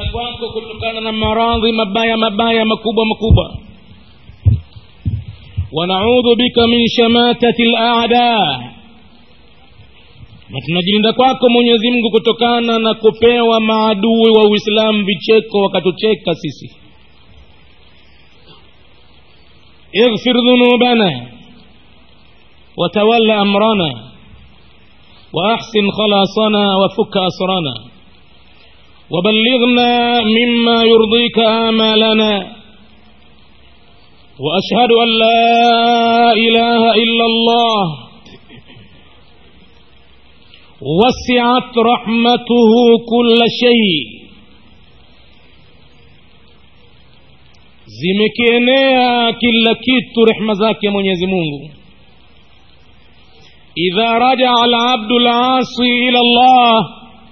kwako kutokana na maradhi mabaya mabaya makubwa makubwa wanaudhu bika min shamatati laada na tunajilinda kwako mwenyezi mungu kutokana na kupewa maadui wa uislamu vicheko wakatucheka sisi اغفر ذنوبنا وتول أمرنا وأحسن خلاصنا وفك أسرنا وبلغنا مما يرضيك آمالنا وأشهد أن لا إله إلا الله وسعت رحمته كل شيء zimekienea kila kitu rehma zake mwenyezi mungu idha rajaa alabdu lasi ila llah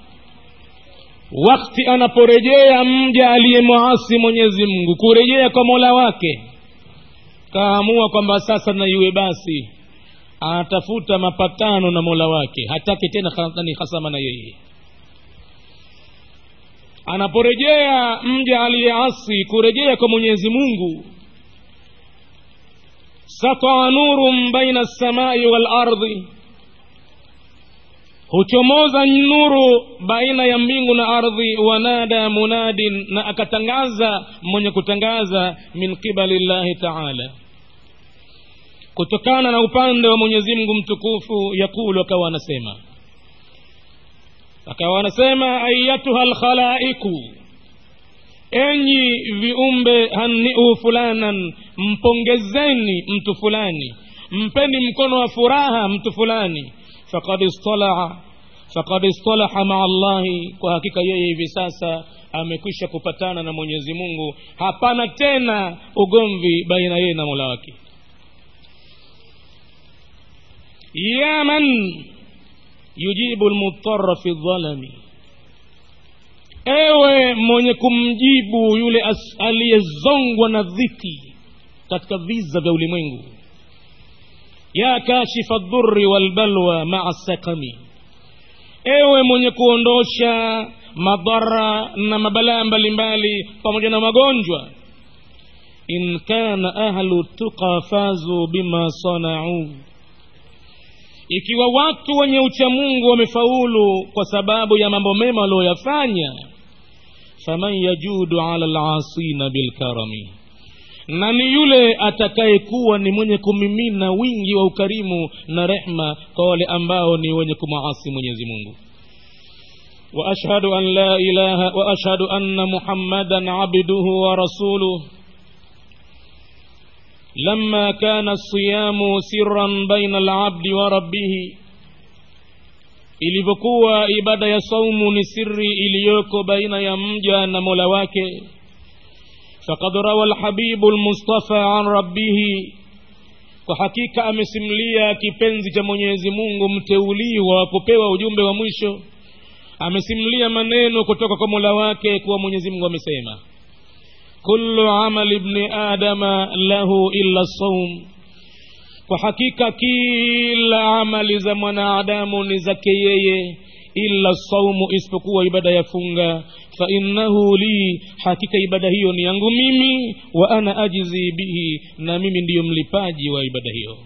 wakti anaporejea mja aliyemwasi mwenyezi mungu kurejea kwa mola wake kaamua kwamba sasa na iwe basi anatafuta mapatano na mola wake hataki tena ni hasama na yeye anaporejea mja aliyeasi kurejea kwa mwenyezi mungu sataa nurun baina lsamai walardhi huchomoza nuru baina ya mbingu na ardhi wanada munadin na akatangaza mwenye kutangaza min qibali llahi taala kutokana na upande wa mwenyezi mungu mtukufu yakulu akawa anasema akawa anasema ayatuha lkhalaiku enyi viumbe haniu fulanan mpongezeni mtu fulani mpeni mkono wa furaha mtu fulani fakad istalaa fakad istalaha maa llahi kwa hakika yeye hivi sasa amekwisha kupatana na mwenyezi mungu hapana tena ugomvi baina yeye na mola wake ya man yujibu lmutara fi dhalami ewe mwenye kumjibu yule aliyezongwa na dhiki katika viza vya ulimwengu ya kashifa dhurri walbalwa maa sakami ewe mwenye kuondosha madhara na mabalaa mbalimbali pamoja na magonjwa in kana ahlu tuqa fazu bima sanauu ikiwa watu wenye uchamungu wamefaulu kwa sababu ya mambo mema walioyafanya faman yajudu ala lasina bilkarami na ni yule atakayekuwa ni mwenye kumimina wingi wa ukarimu na rehma kwa wale ambao ni wenye kumaasi mwenyezi mungu واشهد ان لا اله واشهد ان محمدا عبده ورسوله لما كان الصيام سرا بين العبد وربه ilivyokuwa ibada ya saumu ni siri iliyoko baina ya mja na mola wake fakad rawa lhabibu lmustafa an rabbihi kwa hakika amesimulia kipenzi cha mwenyezi mungu mteuliwa wa kupewa ujumbe wa mwisho amesimulia maneno kutoka kwa mola wake kuwa mwenyezi mungu amesema kullu amali bni adama lahu illa saum kwa hakika kila amali za mwanadamu ni zake yeye illa saumu isipokuwa ibada ya funga fa innahu li hakika ibada hiyo ni yangu mimi wa ana ajizi bihi na mimi ndiyo mlipaji wa ibada hiyo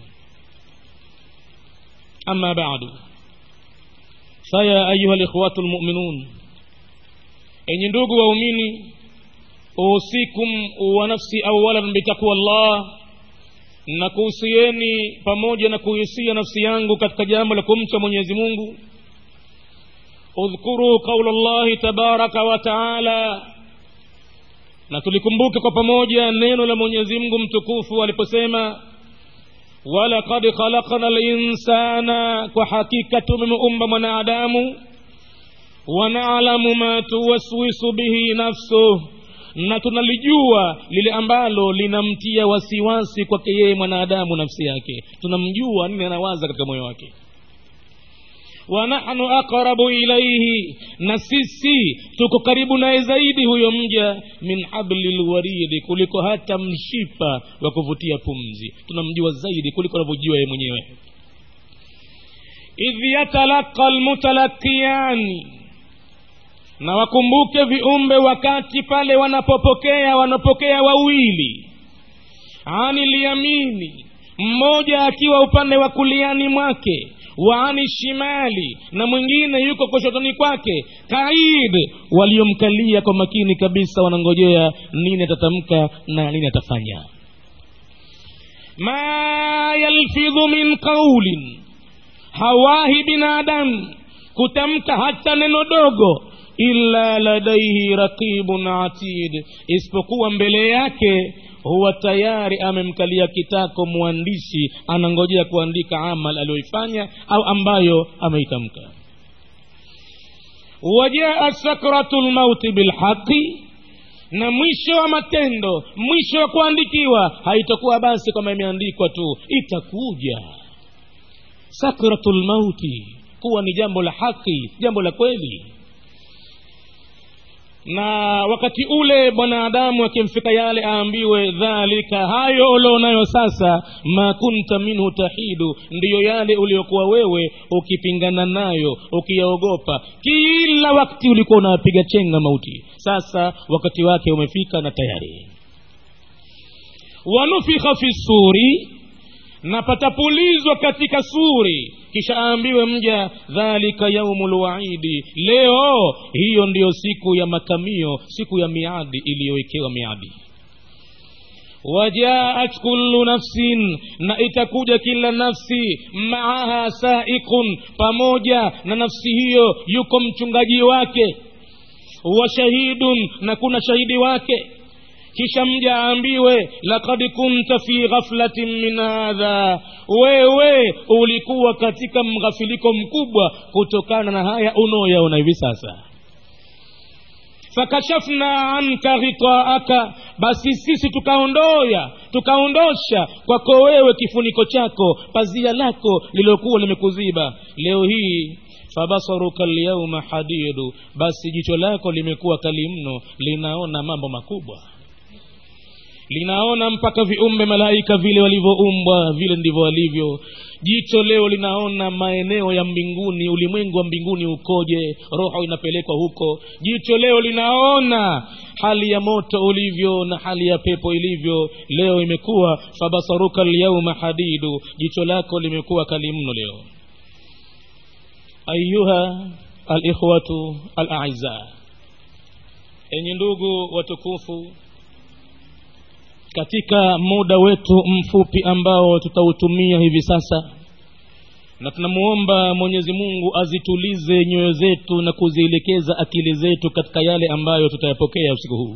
ama badu faya ayuha likhwatu lmuminun enyi ndugu waumini usikum wa nafsi awalan bitaqwa llah na kuhusieni pamoja na kuhusia nafsi yangu katika jambo la kumcha mwenyezi mungu udhkuru qaula llahi tabaraka wa taala na tulikumbuke kwa pamoja neno la mwenyezi mungu mtukufu aliposema walaqad khalaqna linsana kwa hakika tumemuumba mwanadamu wanalamu ma tuwaswisu bihi nafsuh na tunalijua lile ambalo linamtia wasiwasi kwake yeye mwanadamu nafsi yake tunamjua nini anawaza katika moyo wake wa nahnu aqrabu ilaihi na sisi tuko karibu naye zaidi huyo mja min habli lwaridi kuliko hata mshipa wa kuvutia pumzi tunamjua zaidi kuliko anavyojua yeye mwenyewe idh yatalaqa lmutalaqiyani na wakumbuke viumbe wakati pale wanapopokea wanapokea wawili ani liyamini mmoja akiwa upande wa kuliani mwake wa ani shimali na mwingine yuko kushotoni kwake kaid waliomkalia kwa makini kabisa wanangojea nini atatamka na nini atafanya ma yalfidhu min qaulin hawahi binadamu kutamka hata neno dogo illa ladaihi raqibun atid isipokuwa mbele yake huwa tayari amemkalia kitako mwandishi anangojea kuandika amal aliyoifanya au ambayo ameitamka wajaa sakratu lmauti bilhaqi na mwisho wa matendo mwisho wa kuandikiwa haitakuwa basi kwamba imeandikwa tu itakuja sakratu lmauti kuwa ni jambo la haki jambo la kweli na wakati ule bwanadamu akimfika yale aambiwe dhalika hayo ulionayo sasa ma kunta minhu tahidu ndiyo yale uliokuwa wewe ukipingana nayo ukiyaogopa kila wakati ulikuwa unapiga chenga mauti sasa wakati wake umefika na tayari wanufikha fi suri na patapulizwa katika suri kisha aambiwe mja dhalika yaumu lwaidi leo hiyo ndiyo siku ya makamio siku ya miadi iliyowekewa miadi wajaat kullu nafsin na itakuja kila nafsi maaha saiqun pamoja na nafsi hiyo yuko mchungaji wake wa shahidun na kuna shahidi wake kisha mja aambiwe lakad kunta fi ghaflatin min hadha wewe ulikuwa katika mghafiliko mkubwa kutokana na haya unaoyaona hivi sasa fakashafna anka ghitaaka basi sisi tukaondoya tukaondosha kwako wewe kifuniko chako pazia lako lililokuwa limekuziba leo hii fabasaruka lyauma hadidu basi jicho lako limekuwa kali mno linaona mambo makubwa linaona mpaka viumbe malaika vile walivyoumbwa vile ndivyo walivyo jicho leo linaona maeneo ya mbinguni ulimwengu wa mbinguni ukoje roho inapelekwa huko jicho leo linaona hali ya moto ulivyo na hali ya pepo ilivyo leo imekuwa fabasaruka lyauma hadidu jicho lako limekuwa kali mno leo ayuha alikhwatu alaiza enyi ndugu watukufu katika muda wetu mfupi ambao tutautumia hivi sasa na tunamuomba mwenyezi mungu azitulize nyoyo zetu na kuzielekeza akili zetu katika yale ambayo tutayapokea usiku huu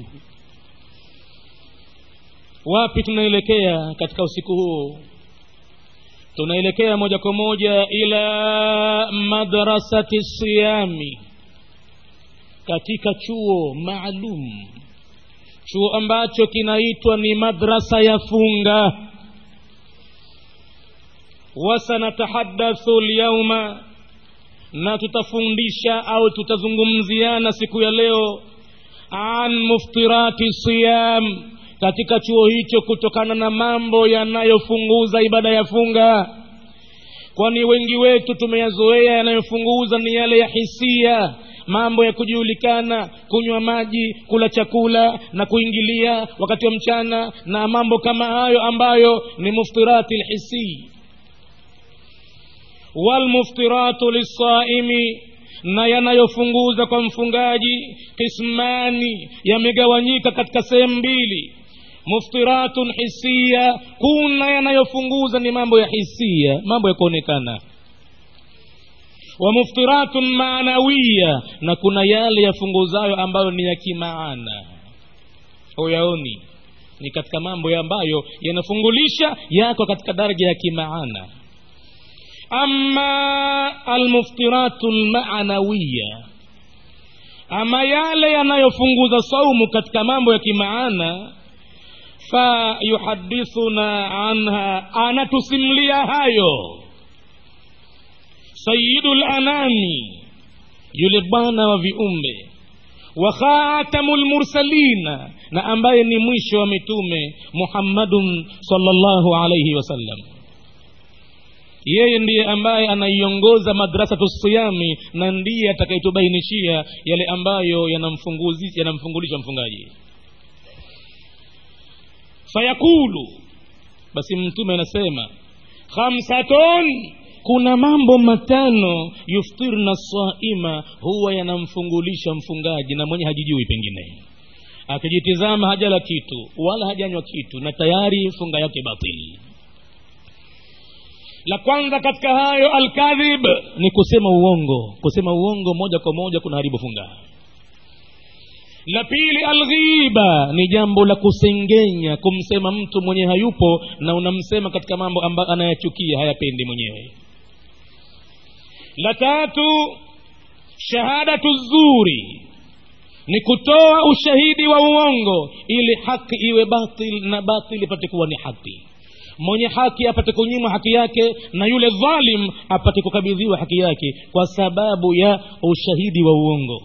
wapi tunaelekea katika usiku huu tunaelekea moja kwa moja ila madrasati siyami katika chuo maalum chuo ambacho kinaitwa ni madrasa ya funga wasanatahadathu lyauma na tutafundisha au tutazungumziana siku ya leo an muftirati siyam katika chuo hicho kutokana na mambo yanayofunguza ibada ya funga kwani wengi wetu tumeyazoea yanayofunguza ni yale ya hisia mambo ya kujulikana kunywa maji kula chakula na kuingilia wakati wa mchana na mambo kama hayo ambayo ni muftirati lhisii walmuftiratu lissaimi na yanayofunguza kwa mfungaji kismani yamegawanyika katika sehemu mbili muftiratun hisia kuna yanayofunguza ni mambo ya hisia mambo ya kuonekana wa muftiratun maanawiya na kuna yale yafunguzayo ambayo ni ya kimaana huyaoni ni katika mambo ya ambayo yanafungulisha yako katika daraja ya kimaana ama almuftiratu lmaanawiya ama yale yanayofunguza saumu katika mambo ya kimaana fayuhadithuna anha anatusimlia hayo sayidu lanami yule bwana wa viumbe wa khatamu lmursalina na ambaye ni mwisho wa mitume muhammadun salllahu alaihi wasallam yeye ndiye ambaye anaiongoza madrasatu siyami na ndiye atakayetubainishia yale ambayo yanamfunguzi- yanamfungulisha mfungaji fayaqulu basi mtume anasema khamsatun kuna mambo matano yuftirna saima huwa yanamfungulisha mfungaji na mwenye hajijui pengine akijitizama hajala kitu wala hajanywa kitu na tayari funga yake batili la kwanza katika hayo alkadhib ni kusema uongo kusema uongo moja kwa moja kuna haribu funga la pili alghiba ni jambo la kusengenya kumsema mtu mwenye hayupo na unamsema katika mambo ambayo anayachukia hayapendi mwenyewe la tatu shahadatu zuri ni kutoa ushahidi wa uongo ili haki iwe batil na batil ipate kuwa ni haki mwenye haki apate kunyimwa haki yake na yule dhalim apate kukabidhiwa haki yake kwa sababu ya ushahidi wa uongo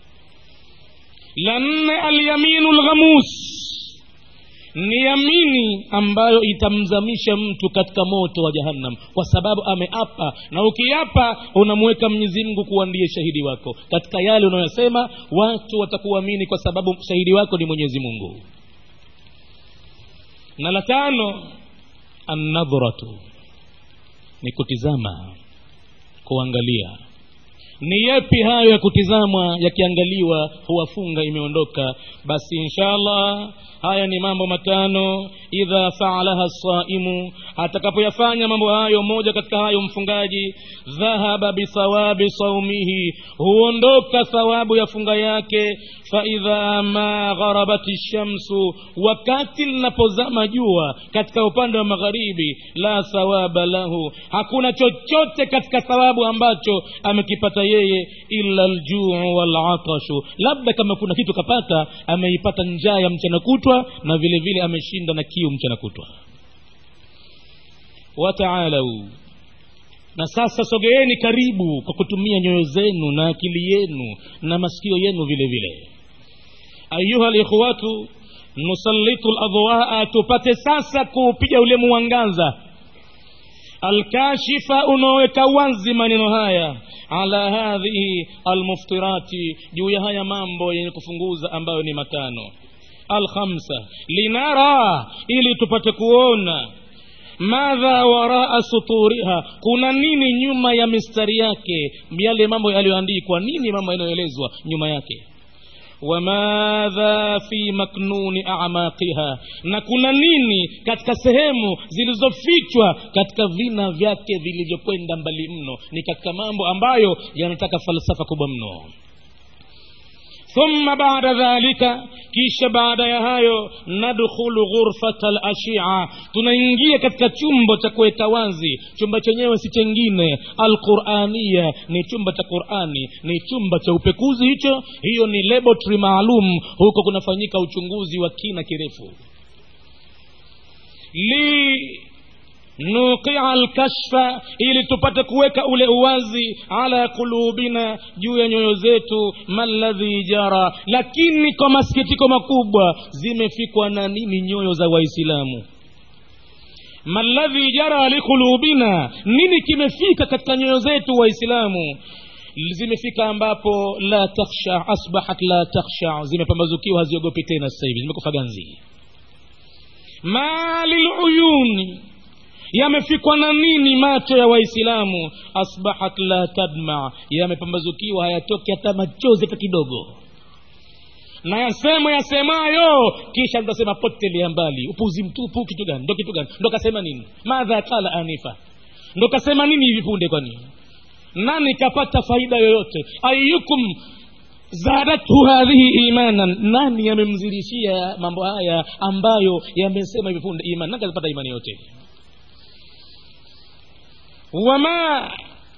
la nne alyaminu lghamus ni yamini ambayo itamzamisha mtu katika moto wa jahannam kwa sababu ameapa na ukiapa unamweka mwenyezi mungu kuwa ndiye shahidi wako katika yale unayosema watu watakuamini kwa sababu shahidi wako ni mwenyezi mungu na la tano annadhratu ni kutizama kuangalia ni yepi hayo ya kutizamwa yakiangaliwa huwafunga imeondoka basi inshallah haya ni mambo matano idha faalaha saimu atakapoyafanya mambo hayo moja katika hayo mfungaji dhahaba bithawabi saumihi huondoka thawabu ya funga yake faidha ma gharabati shamsu wakati linapozama jua katika upande wa magharibi la thawaba lahu hakuna chochote katika thawabu ambacho amekipata yeye illa ljuu walatashu labda kama kuna kitu kapata ameipata njaa ya mchana kutwa na vile vile ameshinda na kiu mchana kutwa wataalau na sasa sogeeni karibu kwa kutumia nyoyo zenu na akili yenu na masikio yenu vile vile ayuha likhwatu nusallitu ladwaa tupate sasa kuupiga ule mwangaza alkashifa unaoweka wazi maneno haya ala hadhihi almuftirati juu ya haya mambo yenye kufunguza ambayo ni matano alkhamsa linara ili tupate kuona madha waraa suturiha kuna nini nyuma ya mistari yake yale mambo yaliyoandikwa nini mambo yanayoelezwa nyuma yake wamadha fi maknuni amaqiha na kuna nini katika sehemu zilizofichwa katika vina vyake vilivyokwenda mbali mno ni katika mambo ambayo yanataka falsafa kubwa mno thumma baada dhalika kisha baada ya hayo nadkhulu ghurfata lashia tunaingia katika chumba cha kuweka wazi chumba chenyewe si chengine alqurania ni chumba cha qurani ni chumba cha upekuzi hicho hiyo ni laboratory maalum huko kunafanyika uchunguzi wa kina kirefu li nuqia lkashfa ili tupate kuweka ule uwazi ala kulubina juu ya nyoyo zetu maladhi jara lakini kwa masikitiko makubwa zimefikwa na nini nyoyo za waislamu maladhi jara likulubina nini kimefika katika nyoyo zetu waislamu zimefika ambapo la takhsha asbahat la takhsha zimepambazukiwa haziogopi tena sasa hivi zimekufa ganzi ma liluyuni yamefikwa na nini macho ya waislamu asbahat la tadma yamepambazukiwa hayatoki hata machozi hata kidogo na yasemo yasemayo kisha ndasema potelea mbali upuzi mtupu kitu gani ndo kitu gani ndo kasema nini madha kala anifa ndo kasema nini hivi punde kwani nani kapata faida yoyote ayukum zadathu hadhihi imanan nani yamemzidishia mambo haya ambayo yamesema hivi punde iman nani kapata imani yote wama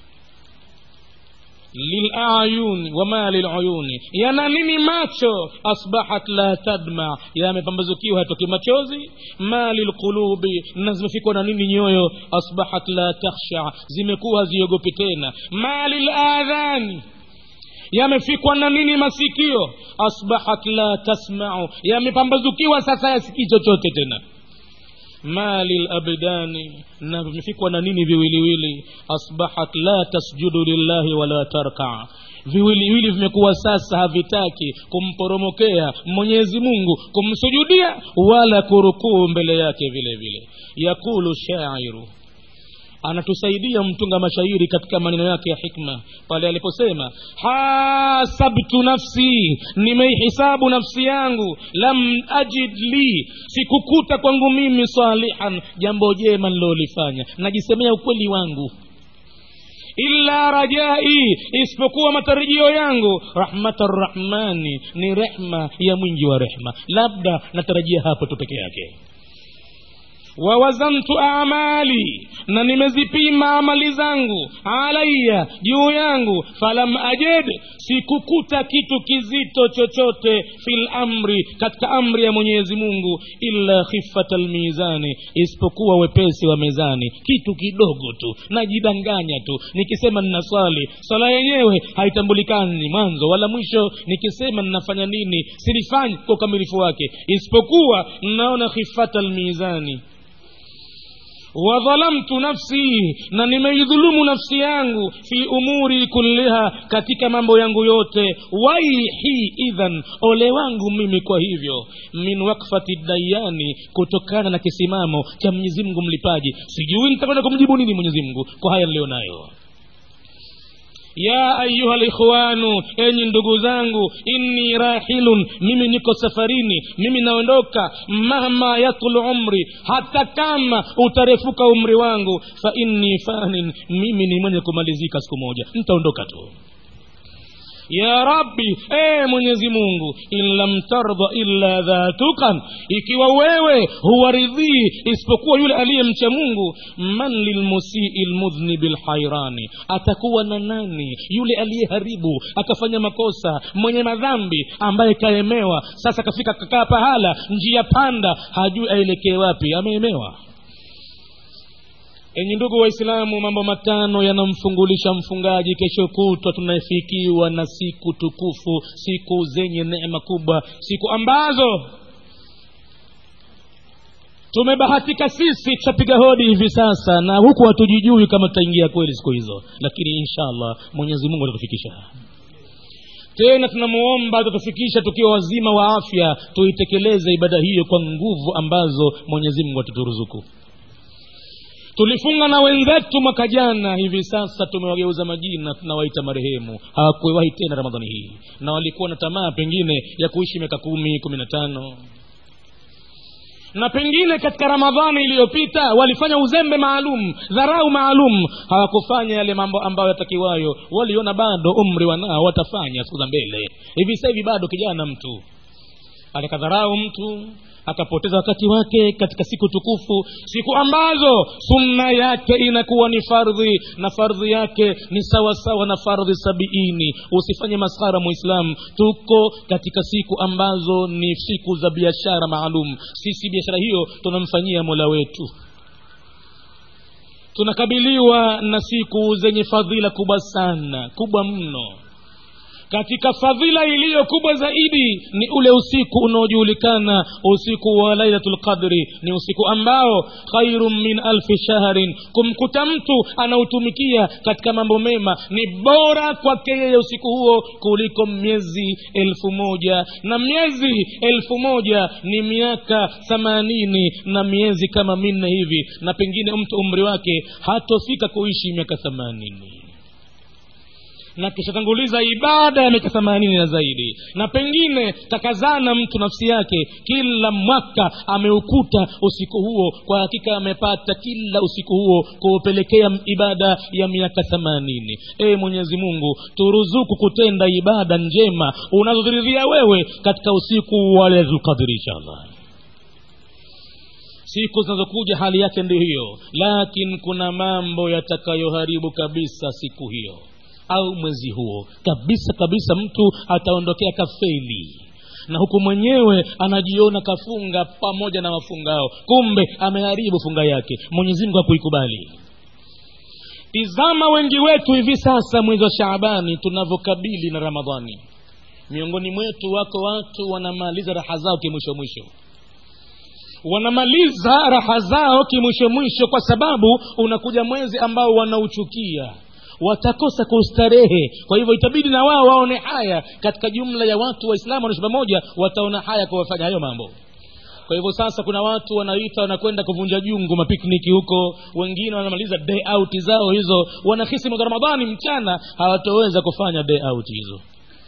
lilayuni wama lilayuni yana nini macho asbahat la tadma yamepambazukiwa hatoki machozi ma lilqulubi na zimefikwa na nini nyoyo asbahat la takhsha zimekuwa haziogopi tena ma liladhani yamefikwa na nini masikio asbahat la tasmau yamepambazukiwa sasa yasikii chochote tena mali labdani na vimefikwa na nini viwiliwili asbahat la tasjudu lillahi wala tarkaa viwiliwili vimekuwa sasa havitaki kumporomokea mwenyezi mungu kumsujudia wala kurukuu mbele yake vile vile yakulu shairu anatusaidia mtunga mashairi katika maneno yake ya hikma pale aliposema hasabtu nafsi nimeihisabu nafsi yangu lam ajid li sikukuta kwangu mimi salihan jambo jema nilolifanya najisemea ukweli wangu illa rajai isipokuwa matarajio yangu rahmata rrahmani ni rehma ya mwingi wa rehma labda natarajia hapo tu peke yake wawazantu amali na nimezipima amali zangu alaya juu yangu falam ajed sikukuta kitu kizito chochote fil amri katika amri ya mwenyezi mungu illa khifata lmizani isipokuwa wepesi wa mezani kitu kidogo tu najidanganya tu nikisema nina swali swala yenyewe haitambulikani mwanzo wala mwisho nikisema ninafanya nini silifanyi kwa ukamilifu wake isipokuwa naona khifata lmizani wadhalamtu nafsi na nimeidhulumu nafsi yangu fi umuri kulliha katika mambo yangu yote waihi idhan ole wangu mimi kwa hivyo min wakfati dayani kutokana na kisimamo cha mwenyezi mungu mlipaji sijui nitakwenda kumjibu nini mwenyezi mungu kwa haya niliyo nayo ya ayuha likhwanu enyi ndugu zangu inni rahilun mimi niko safarini mimi naondoka mahma yatulu umri hata kama utarefuka umri wangu fa inni fanin mimi ni mwenye kumalizika siku moja ntaondoka tu ya rabbi ee mwenyezi mungu in lam tardha illa dhatukan ikiwa wewe huwaridhii isipokuwa yule aliyemcha mungu man lilmusii lmudhnibi lhairani atakuwa na nani yule aliyeharibu akafanya makosa mwenye madhambi ambaye kaemewa sasa kafika kakaa pahala njia panda hajui aelekee wapi ameemewa enyi ndugu waislamu mambo matano yanamfungulisha mfungaji kesho kutwa tunafikiwa na siku tukufu siku zenye neema kubwa siku ambazo tumebahatika sisi tutapiga hodi hivi sasa na huku hatujijui kama tutaingia kweli siku hizo lakini insha allah mwenyezi mungu atatufikisha tena tunamuomba atatufikisha tukiwa wazima wa afya tuitekeleze ibada hiyo kwa nguvu ambazo mwenyezi mungu ataturuzuku tulifunga na wenzetu mwaka jana hivi sasa tumewageuza majina tunawaita marehemu hawakuwahi tena ramadhani hii na walikuwa na tamaa pengine ya kuishi miaka kumi kumi na tano na pengine katika ramadhani iliyopita walifanya uzembe maalum dharau maalum hawakufanya yale mambo ambayo yatakiwayo waliona bado umri wanao watafanya siku za mbele hivi sasa hivi bado kijana mtu alikadharau mtu akapoteza wakati wake katika siku tukufu siku ambazo sunna yake inakuwa ni fardhi na fardhi yake ni sawa sawa na fardhi sabiini usifanye maskhara muislam tuko katika siku ambazo ni siku za biashara maalum sisi biashara hiyo tunamfanyia mola wetu tunakabiliwa na siku zenye fadhila kubwa sana kubwa mno katika fadhila iliyo kubwa zaidi ni ule usiku unaojulikana usiku wa lailatul qadri ni usiku ambao khairun min alfi shahrin kumkuta mtu anautumikia katika mambo mema ni bora kwake yeye usiku huo kuliko miezi elfu moja na miezi elfu moja ni miaka themanini na miezi kama minne hivi na pengine mtu umri wake hatofika kuishi miaka themanini na kishatanguliza ibada ya miaka themanini na zaidi na pengine takazana mtu nafsi yake kila mwaka ameukuta usiku huo kwa hakika amepata kila usiku huo kuupelekea ibada ya miaka themanini ee mwenyezi mungu turuzuku kutenda ibada njema unazoziridhia wewe katika usiku wa lailatulqadri inshallah siku zinazokuja hali yake ndio hiyo lakini kuna mambo yatakayoharibu kabisa siku hiyo au mwezi huo kabisa kabisa mtu ataondokea kafeli na huku mwenyewe anajiona kafunga pamoja na wafungao kumbe ameharibu funga yake mwenyezi mungu hakuikubali tizama wengi wetu hivi sasa mwezi wa shaabani tunavyokabili na ramadhani miongoni mwetu wako watu wanamaliza raha zao kimwisho mwisho wanamaliza raha zao kimwisho mwisho kwa sababu unakuja mwezi ambao wanauchukia watakosa kustarehe kwa hivyo itabidi na wao waone haya katika jumla ya watu waislamu wanaishi pamoja wataona haya kuwafanya hayo mambo kwa hivyo sasa kuna watu wanaita wanakwenda kuvunja jungu mapikniki huko wengine wanamaliza day out zao hizo wanahisi mwezi wa ramadhani mchana hawatoweza kufanya day out hizo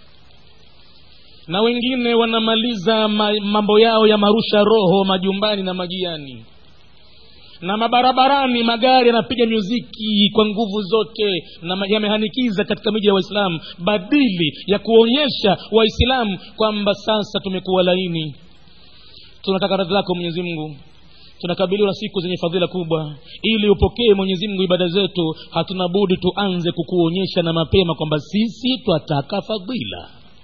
na wengine wanamaliza ma, mambo yao ya marusha roho majumbani na majiani na mabarabarani magari yanapiga muziki kwa nguvu zote na ma- yamehanikiza katika miji ya waislamu badili ya kuonyesha waislamu kwamba sasa tumekuwa laini tunataka radhi lako mwenyezi mungu tunakabiliwa na siku zenye fadhila kubwa ili upokee mwenyezi mungu ibada zetu hatuna budi tuanze kukuonyesha na mapema kwamba sisi twataka fadhila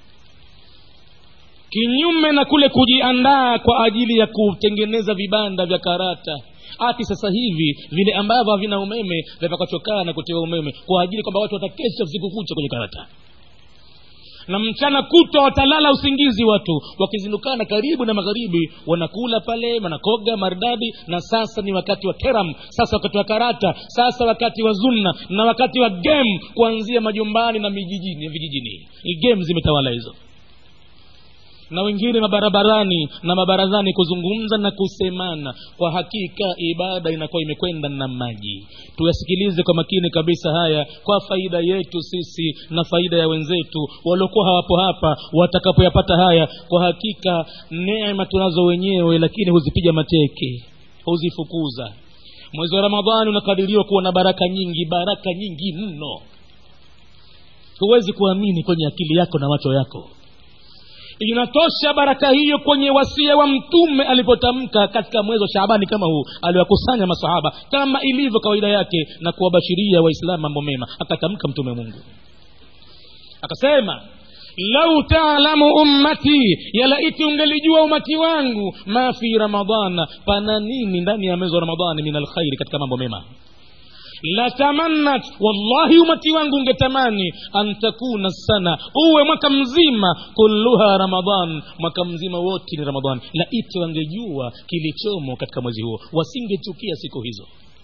kinyume na kule kujiandaa kwa ajili ya kutengeneza vibanda vya karata ati sasa hivi vile ambavyo havina umeme vyapakachokaa na kutiwa umeme kwa ajili kwamba watu watakesha usiku kucha kwenye karata na mchana kutwa watalala usingizi watu wakizindukana karibu na magharibi wanakula pale wanakoga maridadi na sasa ni wakati wa teram sasa wakati wa karata sasa wakati wa zunna na wakati wa game kuanzia majumbani na mijijini vijijini game zimetawala hizo na wengine mabarabarani na mabarazani kuzungumza na kusemana kwa hakika ibada inakuwa imekwenda na maji tuyasikilize kwa makini kabisa haya kwa faida yetu sisi na faida ya wenzetu waliokuwa hawapo hapa watakapoyapata haya kwa hakika neema tunazo wenyewe lakini huzipiga mateke huzifukuza mwezi wa ramadhani unakadiriwa kuwa na baraka nyingi baraka nyingi mno huwezi kuamini kwenye akili yako na macho yako inatosha baraka hiyo kwenye wasia wa mtume alipotamka katika mwezi wa shaabani kama huu aliwakusanya masahaba kama ilivyo kawaida yake na kuwabashiria waislamu mambo mema akatamka mtume mungu akasema lau taalamu ummati yalaiti ungelijua umati wangu ma fi ramadana pana nini ndani ya mwezi wa ramadani min alkhairi katika mambo mema latamannat wallahi umati wangu ungetamani an takuna sana uwe mwaka mzima kulluha ramadan mwaka mzima wote ni ramadan laiti wangejua kilichomo katika mwezi huo wasingechukia siku hizo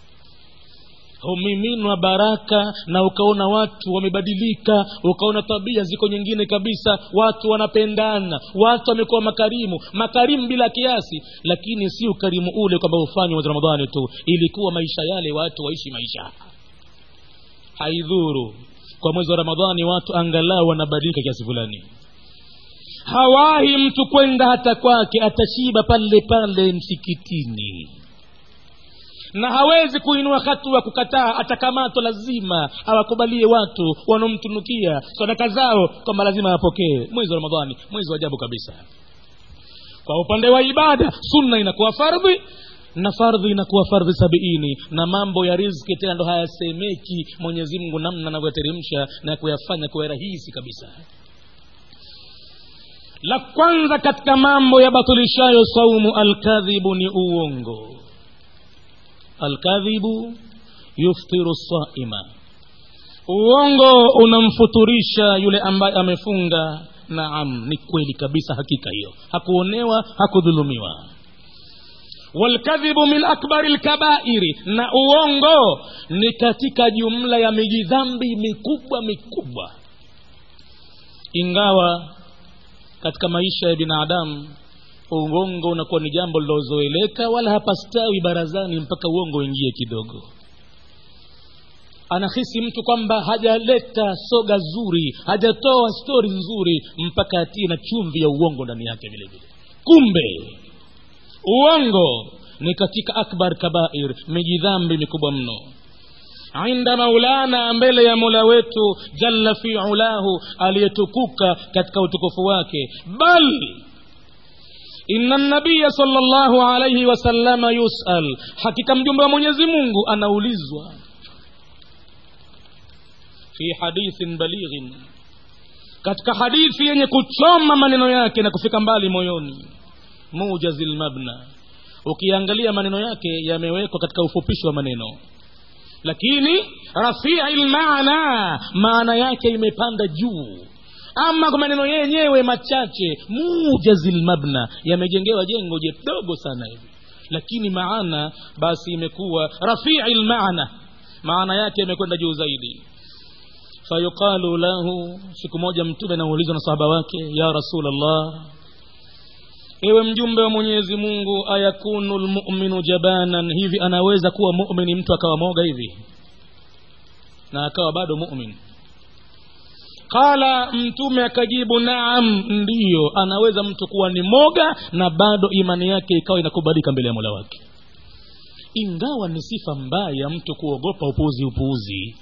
humiminwa baraka na ukaona watu wamebadilika ukaona tabia ziko nyingine kabisa watu wanapendana watu wamekuwa makarimu makarimu bila kiasi lakini si ukarimu ule kwamba hufanywa mwezi ramadhani tu ilikuwa maisha yale watu waishi maisha haidhuru kwa mwezi wa ramadhani watu angalau wanabadilika kiasi fulani hawahi mtu kwenda hata kwake atashiba pale pale msikitini na hawezi kuinua hatua kukataa atakamatwa lazima awakubalie watu wanaomtunukia sadaka zao kwamba lazima apokee mwezi wa ramadhani mwezi wa ajabu kabisa kwa upande wa ibada sunna inakuwa fardhi na fardhi inakuwa fardhi sabiini na mambo ya rizki tena ndo hayasemeki mwenyezi mungu namna anavyoyateremsha na kuyafanya kuwa rahisi kabisa la kwanza katika mambo yabatilishayo saumu alkadhibu ni uongo alkadhibu yuftiru saima uongo unamfuturisha yule ambaye amefunga naam ni kweli kabisa hakika hiyo hakuonewa hakudhulumiwa walkadhibu min akbari lkabairi na uongo ni katika jumla ya mijidhambi mikubwa mikubwa ingawa katika maisha ya binadamu uongo unakuwa ni jambo lilozoeleka wala hapastawi barazani mpaka uongo uingie kidogo anahisi mtu kwamba hajaleta soga zuri hajatoa stori nzuri mpaka atie na chumvi ya uongo ndani yake vile vile kumbe uongo ni katika akbar kabair mijidhambi mikubwa mno inda maulana mbele ya mola wetu jalla fi ulahu aliyetukuka katika utukufu wake bal inna nabiya salllahu alaihi wasallama yusal hakika mjumbe wa mwenyezi mungu anaulizwa fi hadithin balighin katika hadithi yenye kuchoma maneno yake na kufika mbali moyoni mujazi lmabna ukiangalia maneno yake yamewekwa katika ufupishi wa maneno lakini rafii lmana maana yake imepanda juu ama kwa maneno yenyewe machache mujazi lmabna yamejengewa jengo jedogo sana hivi lakini maana basi imekuwa rafii lmaana maana yake imekwenda juu zaidi fayuqalu lahu siku moja mtume anaulizwa na sahaba wake ya rasulllah ewe mjumbe wa mwenyezi mungu ayakunu lmuminu jabanan hivi anaweza kuwa mumini mtu akawa moga hivi na akawa bado mumin qala mtume akajibu naam ndiyo anaweza mtu kuwa ni moga na bado imani yake ikawa inakubalika mbele ya mola wake ingawa ni sifa mbaya mtu kuogopa upuuzi upuuzi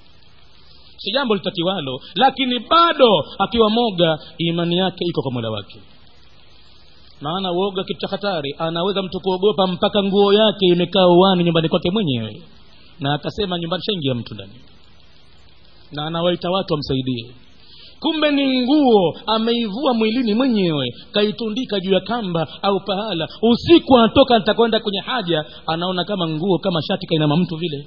si jambo litakiwalo lakini bado akiwa moga imani yake iko kwa mola wake maana uoga kitu cha hatari anaweza mtu kuogopa mpaka nguo yake imekaa uwani nyumbani kwake mwenyewe na akasema nyumbani shaingia mtu ndani na anawaita watu wamsaidie kumbe ni nguo ameivua mwilini mwenyewe kaitundika juu ya kamba au pahala usiku anatoka atakwenda kwenye haja anaona kama nguo kama shati kainama mtu vile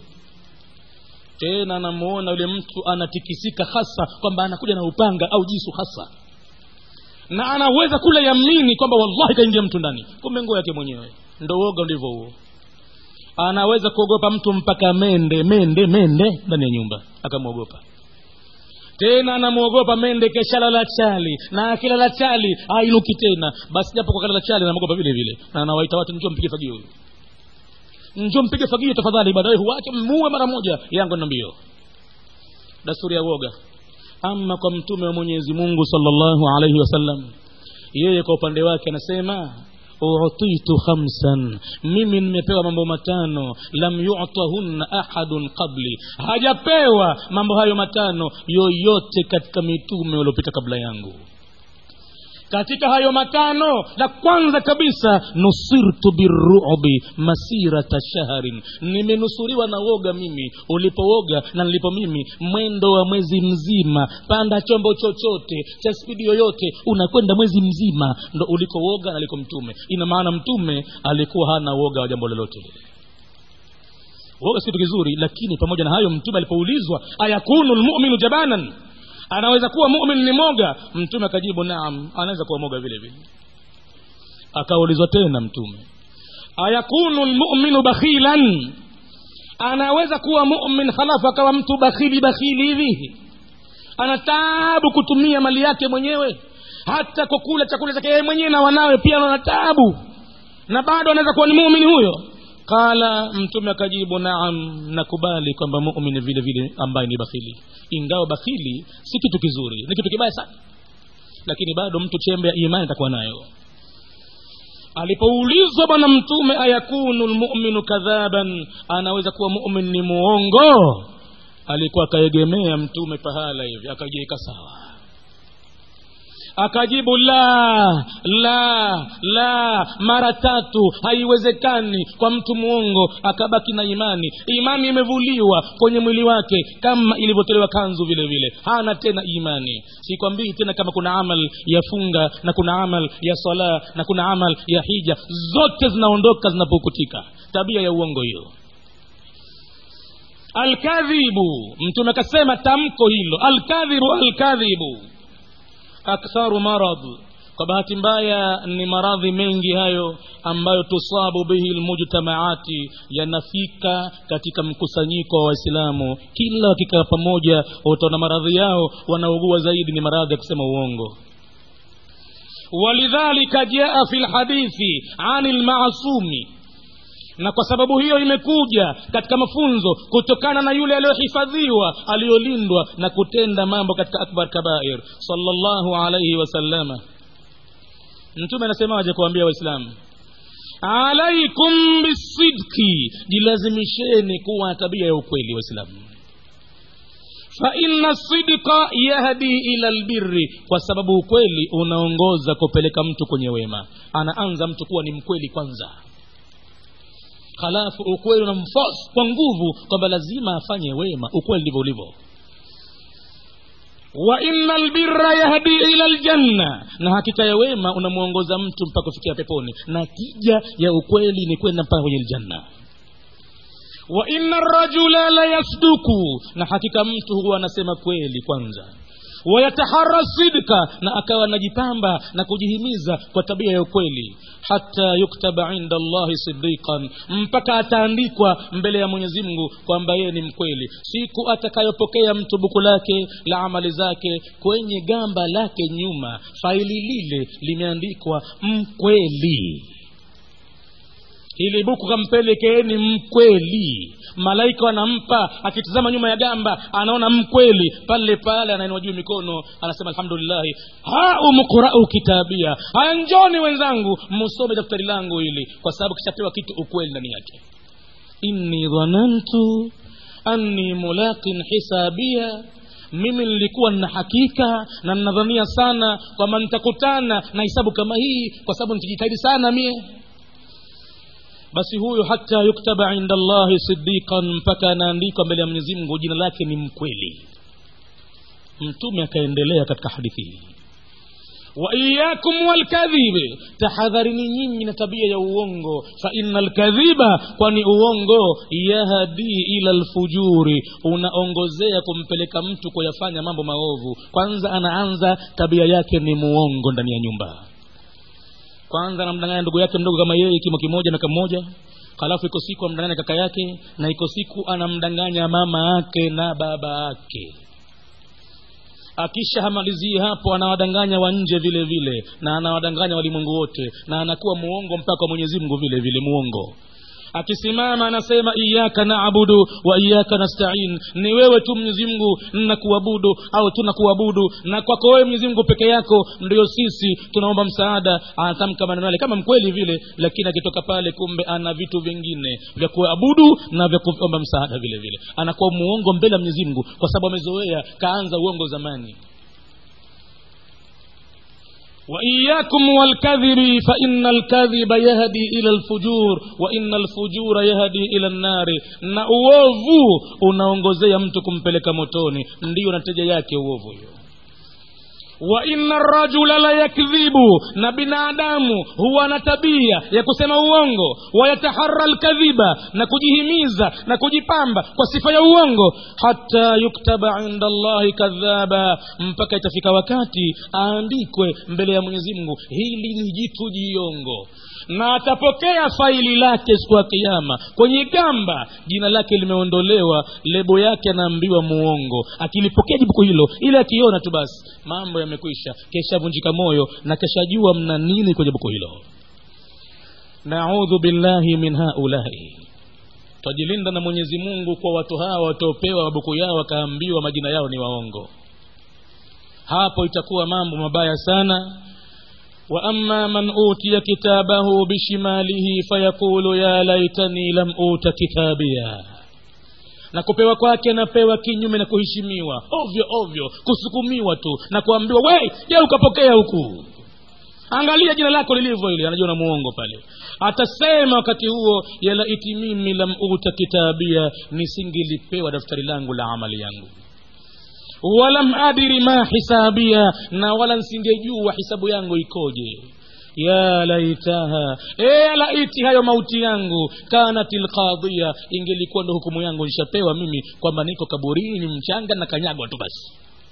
tena anamuona yule mtu anatikisika hasa kwamba anakuja na upanga au jisu hasa na anaweza kula yamini kwamba wallahi kaingia mtu ndani kumbe nguo yake mwenyewe ndo uoga ndivyo huo anaweza kuogopa mtu mpaka mende mende mende ndani ya nyumba akamwogopa tena anamwogopa mende keshalala chali na akilala chali ainuki tena basi japo kwa kalala chali anamwogopa vile vile na anawaita watu njoo mpige fagio huyu njoo mpige fagio tafadhali baadaye huwache muue mara moja yangu na mbio dasturi ya uoga ama kwa mtume wa mwenyezi mungu salllahu alaihi wasallam yeye kwa upande wake anasema utitu khamsan mimi nimepewa mambo matano lam yutahunna ahadun qabli hajapewa mambo hayo matano yoyote katika mitume waliopita kabla yangu katika hayo matano la kwanza kabisa nusirtu birubi masirata shahrin nimenusuriwa na woga mimi ulipooga na nilipo mimi mwendo wa mwezi mzima panda chombo chochote cha spidi yoyote unakwenda mwezi mzima ndo ulikooga na aliko mtume ina maana mtume alikuwa hana woga wa jambo lolote lile woga si kitu kizuri lakini pamoja na hayo mtume alipoulizwa ayakunu lmuminu jabanan anaweza kuwa mumin ni moga mtume akajibu naam anaweza kuwa moga vile vile akaulizwa tena mtume ayakunu lmuminu bakhilan anaweza kuwa mumin halafu akawa mtu bakhili bakhili hivi ana taabu kutumia mali yake mwenyewe hata kukula chakula chake yeye mwenyewe na wanawe pia anaona taabu na bado anaweza kuwa ni muumini huyo qala mtume akajibu naam nakubali kwamba mumini vile vile ambaye ni bakhili ingawa bakhili si kitu kizuri ni kitu kibaya sana lakini bado mtu chembe ya imani atakuwa nayo alipoulizwa bwana mtume ayakunu lmuminu kadhaban anaweza kuwa mumin ni muongo alikuwa akaegemea mtume pahala hivi akajiweka sawa akajibu la la la mara tatu haiwezekani kwa mtu mwongo akabaki na imani imani imevuliwa kwenye mwili wake kama ilivyotolewa kanzu vile vile hana tena imani sikwambii tena kama kuna amal ya funga na kuna amal ya sala na kuna amal ya hija zote zinaondoka zinapokutika tabia ya uongo hiyo alkadhibu mtume akasema tamko hilo alkadhibu alkadhibu aktharu marad kwa bahati mbaya ni maradhi mengi hayo ambayo tusabu bihi lmujtamaati yanafika katika mkusanyiko wa waislamu kila wakikaa pamoja utaona maradhi yao wanaugua zaidi ni maradhi ya kusema uongo walidhalika jaa fi lhadithi ani lmasumi na kwa sababu hiyo imekuja katika mafunzo kutokana na yule aliyohifadhiwa aliyolindwa na kutenda mambo katika akbar kabair salllahu alaihi wasallama mtume anasemaje kuambia waislamu alaikum bisidki jilazimisheni kuwa tabia ya ukweli waislamu faina sidqa yahdi ila lbirri kwa sababu ukweli unaongoza kupeleka mtu kwenye wema anaanza mtu kuwa ni mkweli kwanza halafu ukweli unamforce kwa nguvu kwamba lazima afanye wema ukweli ndivyo ulivyo wa inna lbirra yahdi ila ljanna na hakika ya wema unamwongoza mtu mpaka kufikia peponi na tija ya ukweli ni kwenda mpaka kwenye ljanna wa inna rajula la yasduku na hakika mtu huwa anasema kweli kwanza wayatahara sidka na akawa anajipamba na kujihimiza kwa tabia ya ukweli hata yuktaba inda allahi sidiqan mpaka ataandikwa mbele ya mwenyezi mungu kwamba yeye ni mkweli siku atakayopokea mtu buku lake la amali zake kwenye gamba lake nyuma faili lile limeandikwa mkweli hili buku kampelekeeni mkweli malaika wanampa akitizama nyuma ya gamba anaona mkweli pale pale anainua juu mikono anasema alhamdulillahi haumqurau kitabia haya njoni wenzangu msome daftari langu hili kwa sababu kishapewa kitu ukweli ndani yake inni dhanantu anni mulaqin hisabia mimi nilikuwa nina hakika na ninadhania sana kwamba nitakutana na hisabu kama hii kwa sababu nitajitahidi sana mie basi huyo hata yuktaba inda allahi sidiqan mpaka anaandikwa mbele ya mwenyezi mungu jina lake ni mkweli mtume akaendelea katika hadithi hii waiyakum walkadhibi tahadharini nyinyi na tabia ya uongo fa ina lkadhiba kwani uongo yahdi ila lfujuri unaongozea kumpeleka mtu kuyafanya mambo maovu kwanza anaanza tabia yake ni muongo ndani ya nyumba kwanza anamdanganya ndugu yake mdogo kama yeye kimo kimoja na kamoja halafu iko siku amdanganya kaka yake na iko siku anamdanganya mama yake na baba yake akisha hamalizii hapo anawadanganya wa nje vile vile na anawadanganya walimwengu wote na anakuwa muongo mpaka kwa mwenyezi mungu vile vile muongo akisimama anasema iyaka naabudu wa iyaka nastain ni wewe tu mwenyezi mungu nakuabudu au tunakuabudu na kwako wewe mwenyezi mungu peke yako ndio sisi tunaomba msaada anatamka maneno yale kama mkweli vile lakini akitoka pale kumbe ana vitu vingine vya kuabudu na vya kuomba msaada vile vile anakuwa muongo mbele ya mwenyezi mungu kwa sababu amezoea kaanza uongo zamani وإياكم والكذب فإن الكذب يهدي إلى الفجور وإن الفجور يهدي إلى النار na uovu unaongozea mtu kumpeleka motoni ndiyo natija yake uovu hiyo wa inna rajula la yakdhibu na binadamu huwa na tabia ya kusema uongo wayatahara lkadhiba na kujihimiza na kujipamba kwa sifa ya uongo hata yuktaba inda allahi kadhaba mpaka itafika wakati aandikwe mbele ya mwenyezi mungu hili ni jitu jiongo na atapokea faili lake siku ya kiama kwenye gamba jina lake limeondolewa lebo yake anaambiwa muongo akilipokea jibuku hilo ili akiona tu basi mambo yamekwisha keshavunjika moyo na keshajua mna nini kwenye buku hilo naudhu billahi min haulai twajilinda na mwenyezi mungu kwa watu hawa wataopewa mabuku yao wakaambiwa majina yao ni waongo hapo itakuwa mambo mabaya sana واما من اوتي كتابه بشماله فيقول يا ليتني لم اوت كتابيا na kupewa kwake anapewa kinyume na kuheshimiwa ovyo ovyo kusukumiwa tu na kuambiwa we je ukapokea huku angalia jina lako lilivyo ile anajua na muongo pale atasema wakati huo yalaiti mimi lam uta kitabia nisingilipewa daftari langu la amali yangu walam adiri ma hisabia na wala nsingejua hisabu yangu ikoje ya laitaha e laiti hayo mauti yangu kanat lqadhiya ingelikuwa ndo hukumu yangu nishapewa mimi kwamba niko kaburini mchanga na kanyagwa tu basi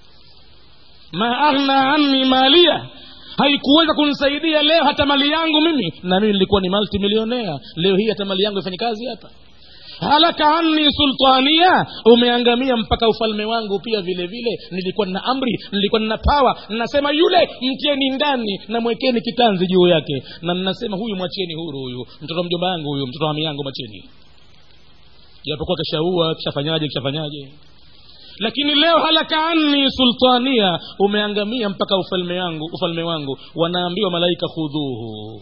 ma aghna anni malia haikuweza kunisaidia leo hata mali yangu mimi na mimi nilikuwa ni multimilionea leo hii hata mali yangu ifanye kazi hapa halaka anni sultania umeangamia mpaka ufalme wangu pia vile vile nilikuwa nina amri nilikuwa nina pawa nasema yule mtieni ndani na mwekeni kitanzi juu yake na ninasema huyu mwachieni huru huyu mtoto mjomba yangu huyu mtoto wa yangu mwacheni japokuwa kishaua kishafanyaje kishafanyaje lakini leo halaka anni sultania umeangamia mpaka ufalme wangu ufalme wangu wanaambiwa malaika khudhuhu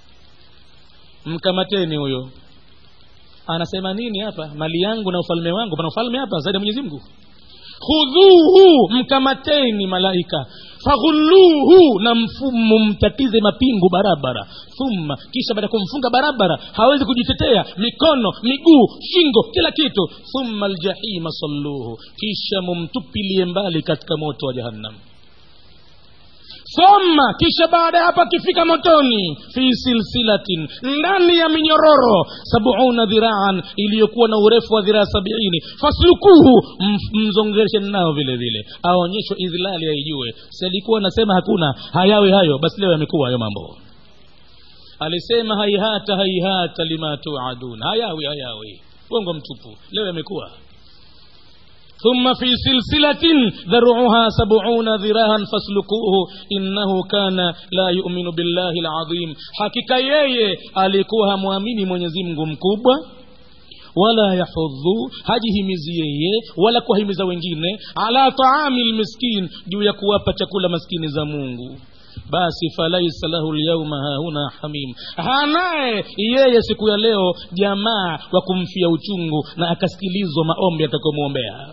mkamateni huyo anasema nini hapa mali yangu na ufalme wangu pana ufalme hapa zaidi ya mwenyezi mungu khudhuhu mkamateni malaika faghulluhu na mfumo mtatize mapingu barabara thumma kisha baada ya kumfunga barabara hawezi kujitetea mikono miguu shingo kila kitu thumma aljahima salluhu kisha mumtupilie mbali katika moto wa jahannam thumma kisha baada ya hapo akifika motoni fi silsilatin ndani ya minyororo sabuuna dhiraan iliyokuwa na urefu wa dhiraa sabiini faslukuhu m- mzongereshe nao vile vile aonyeshwe idhlali aijue si alikuwa anasema hakuna hayawi hayo basi leo yamekuwa hayo mambo alisema haihata haihata lima tuadun hayawi hayawi uongo mtupu leo yamekuwa ثم في سلسلة ذرعها سبعون ذراعا فاسلكوه إنه كان لا يؤمن بالله العظيم حقيقة yeye alikuwa hamwamini Mwenyezi Mungu mkubwa wala yahudhu hajihimizi yeye wala kuwahimiza wengine ala taami lmiskin juu ya kuwapa chakula maskini za mungu basi falaisa lahu lyauma hahuna hamim hanaye yeye siku ya leo jamaa wa kumfia uchungu na akasikilizwa maombi atakomwombea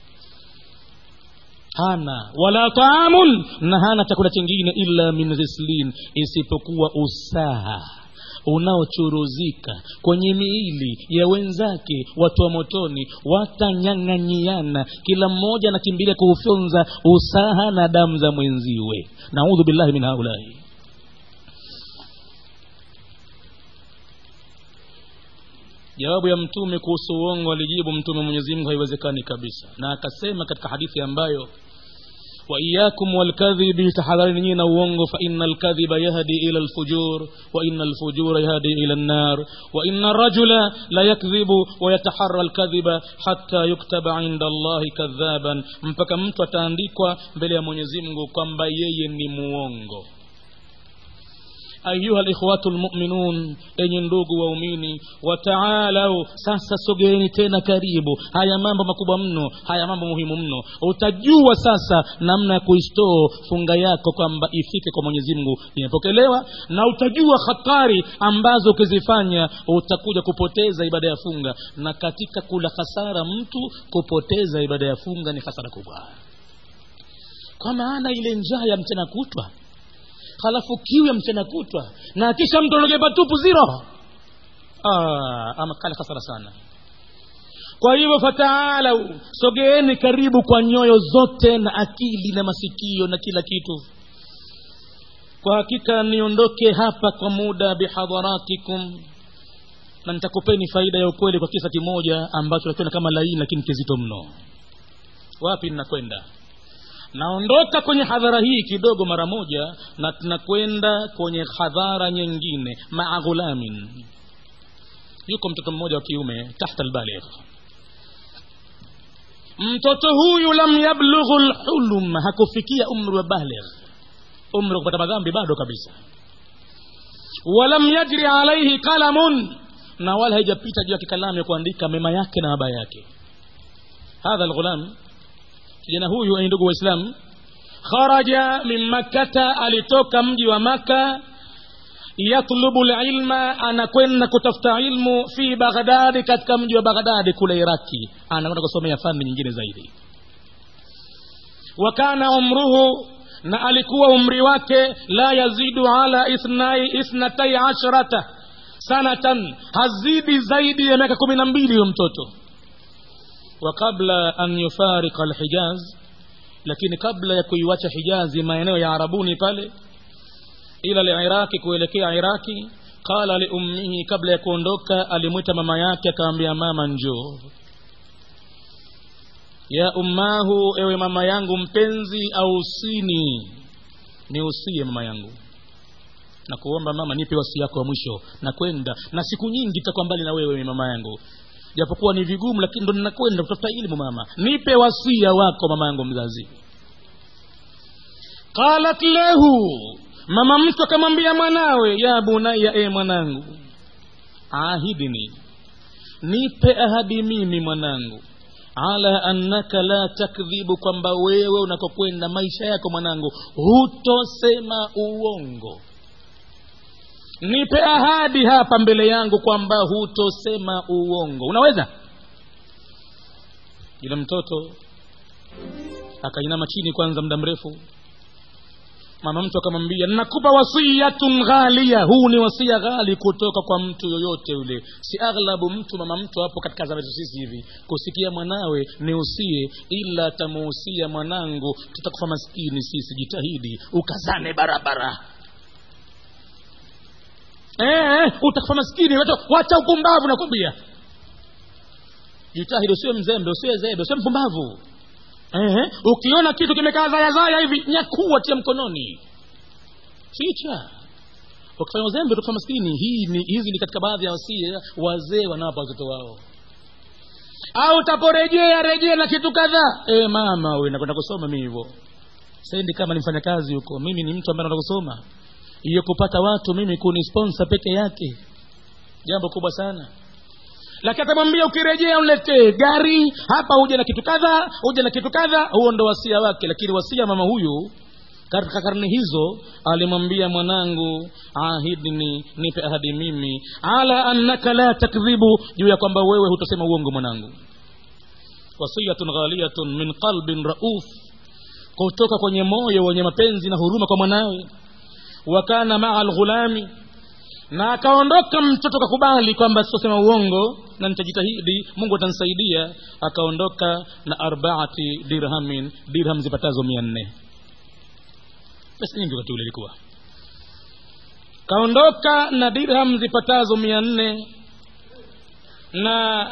hana wala taamun na hana chakula chingine illa min ghislin isipokuwa usaha unaochuruzika kwenye miili ya wenzake watu wa motoni watanyang'anyiana kila mmoja anakimbilia kuufyonza usaha na damu za mwenziwe naudhu billahi min haulai jawabu ya mtume kuhusu uongo alijibu mtume mwenyezi mungu haiwezekani kabisa na akasema katika hadithi ambayo waiyakum walkadhibi tahadharini nyinyi na uongo fa ina alkadhiba yahdi ila lfujur wa ina alfujura yahdi ila nnar wa ina rajula la yakdhibu wayatahara alkadhiba hata yuktaba inda allahi kadhaban mpaka mtu ataandikwa mbele ya mwenyezi mungu kwamba yeye ni muongo ayuha likhwatu lmuminun enye ndugu waumini wataalau sasa sogeeni tena karibu haya mambo makubwa mno haya mambo muhimu mno utajua sasa namna ya kuistoo funga yako kwamba ifike kwa mwenyezi mungu imepokelewa na utajua hatari ambazo ukizifanya utakuja kupoteza ibada ya funga na katika kula hasara mtu kupoteza ibada ya funga ni hasara kubwa kwa maana ile njaa ya mchana kutwa halafu kiu ya mchana kutwa na kisha mtologe patupu ziro ah, ama kale hasara sana kwa hivyo fataalau sogeeni karibu kwa nyoyo zote na akili na masikio na kila kitu kwa hakika niondoke hapa kwa muda bihadharatikum na nitakupeni faida ya ukweli kwa kisa kimoja ambacho nakiona kama laini lakini kizito mno wapi ninakwenda naondoka kwenye hadhara hii kidogo mara moja na tunakwenda kwenye hadhara nyingine maa ghulamin yuko mtoto mmoja wa kiume tahta albaligh mtoto huyu lam yablughu lhulum hakufikia umri wa baligh umri wa kupata madhambi bado kabisa walam yajri alaihi qalamun na wala haijapita juu yake kalamu ya kuandika mema yake na mabaya yake hadha lghulam kijana huyu ni ndugu waislamu kharaja min makkata alitoka mji wa maka yatlubu lilma anakwenda kutafuta ilmu fi baghdadi katika mji wa baghdadi kule iraki anakwenda kusomea fani nyingine zaidi wa kana umruhu na alikuwa umri wake la yazidu ala ithnai ithnatai asharata sanatan hazidi zaidi ya miaka kumi na mbili huyo mtoto وقبل أن يفارق الحجاز lakini kabla ya kuiwacha hijazi maeneo ya arabuni pale ila liiraki kuelekea iraki qala liummihi kabla ya kuondoka alimwita mama yake akamwambia mama njoo ya ummahu ewe mama yangu mpenzi ausini niusie mama yangu na kuomba mama nipe wasi yako wa mwisho na kwenda na siku nyingi itakuwa mbali na wewe mama yangu japokuwa ni vigumu lakini ndo ninakwenda kutafuta ilmu mama nipe wasia wako mama yangu mzazi qalat lahu mama mtu akamwambia mwanawe ya bunaya e mwanangu ahidini nipe ahadi mimi mwanangu ala annaka la takdhibu kwamba wewe unakokwenda maisha yako mwanangu hutosema uongo nipe ahadi hapa mbele yangu kwamba hutosema uongo unaweza yule mtoto akainama chini kwanza muda mrefu mama mtu akamwambia nakupa wasiyatun ghalia huu ni wasia ghali kutoka kwa mtu yoyote yule si aghlabu mtu mama mtu hapo katika zama zetu sisi hivi kusikia mwanawe niusie ila tamuhusia mwanangu tutakufa maskini sisi jitahidi ukazane barabara eh, utakufa maskini wacha- wacha upumbavu nakwambia jitahidi usiwe mzembe usiwe zebe usiwe mpumbavu eh, ukiona kitu kimekaa zayazaya hivi nyakua tia mkononi ficha ukifanya uzembe utakufa maskini hii ni, hizi ni katika baadhi ya wasia wazee wanawapa watoto wao au utaporejea rejea na kitu kadhaa e, mama we nakwenda kusoma mi hivyo sendi kama ni mfanyakazi huko mimi ni mtu ambaye naenda kusoma hiyo kupata watu mimi kuni sponsor peke yake jambo kubwa sana lakini atamwambia ukirejea uniletee gari hapa uje na kitu kadha uje na kitu kadha huo ndo wasia wake lakini wasia mama huyu katika karne hizo alimwambia mwanangu ahidni nipe ahadi mimi ala annaka la takdhibu juu ya kwamba wewe hutosema uongo mwanangu wasiyatun ghaliyatun min qalbin rauf kutoka kwenye moyo wenye mapenzi na huruma kwa mwanawe wa kana maa lghulami na akaondoka mtoto kakubali kwamba sitosema uongo na nitajitahidi mungu atanisaidia akaondoka na arbaati dirhamin dirham zipatazo mia nne pesa nyingi wakati ule ilikuwa kaondoka na dirham zipatazo mia nne na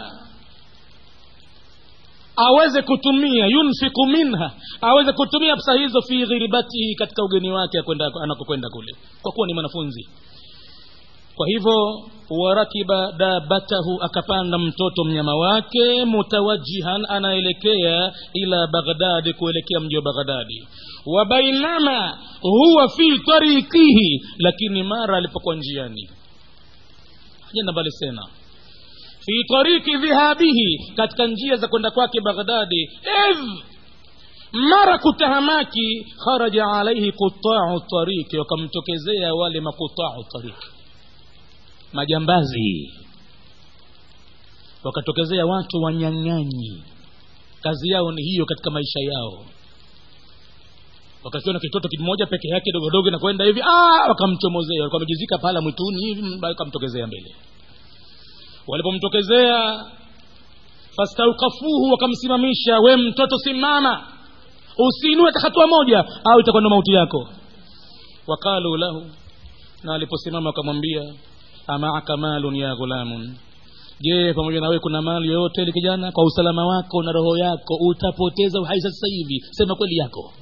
aweze kutumia yunfiku minha aweze kutumia pesa hizo fi ghiribatihi katika ugeni wake akwenda- anakokwenda kule kwa kuwa ni mwanafunzi kwa hivyo warakiba dabatahu akapanda mtoto mnyama wake mutawajihan anaelekea ila baghdadi kuelekea mji wa baghdadi wa bainama huwa fi tarikihi lakini mara alipokuwa njiani hajenda mbali sena fi tariki dhihabihi katika njia za kwenda kwake baghdadi idh mara kutahamaki kharaja alaihi qutau tariki wakamtokezea wale makutau tariki majambazi wakatokezea watu wanyang'anyi kazi yao ni hiyo katika maisha yao wakakiona kitoto kimoja peke yake dogodogo na kwenda hivi ah, wakamchomozea walikuwa wamejizika pala mwituni hivi mm, wakamtokezea mbele walipomtokezea fastaukafuhu wakamsimamisha we mtoto simama usiinue hata hatua moja au itakuwa ndo mauti yako waqalu lahu na aliposimama wakamwambia amaaka malun ya ghulamun je pamoja na wewe kuna mali yoyote ili kijana kwa usalama wako na roho yako utapoteza uhai sasa hivi sema kweli yako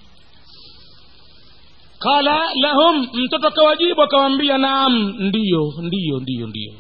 qala lahum mtoto akawajibu akawambia naam ndiyo ndiyo ndiyo ndiyo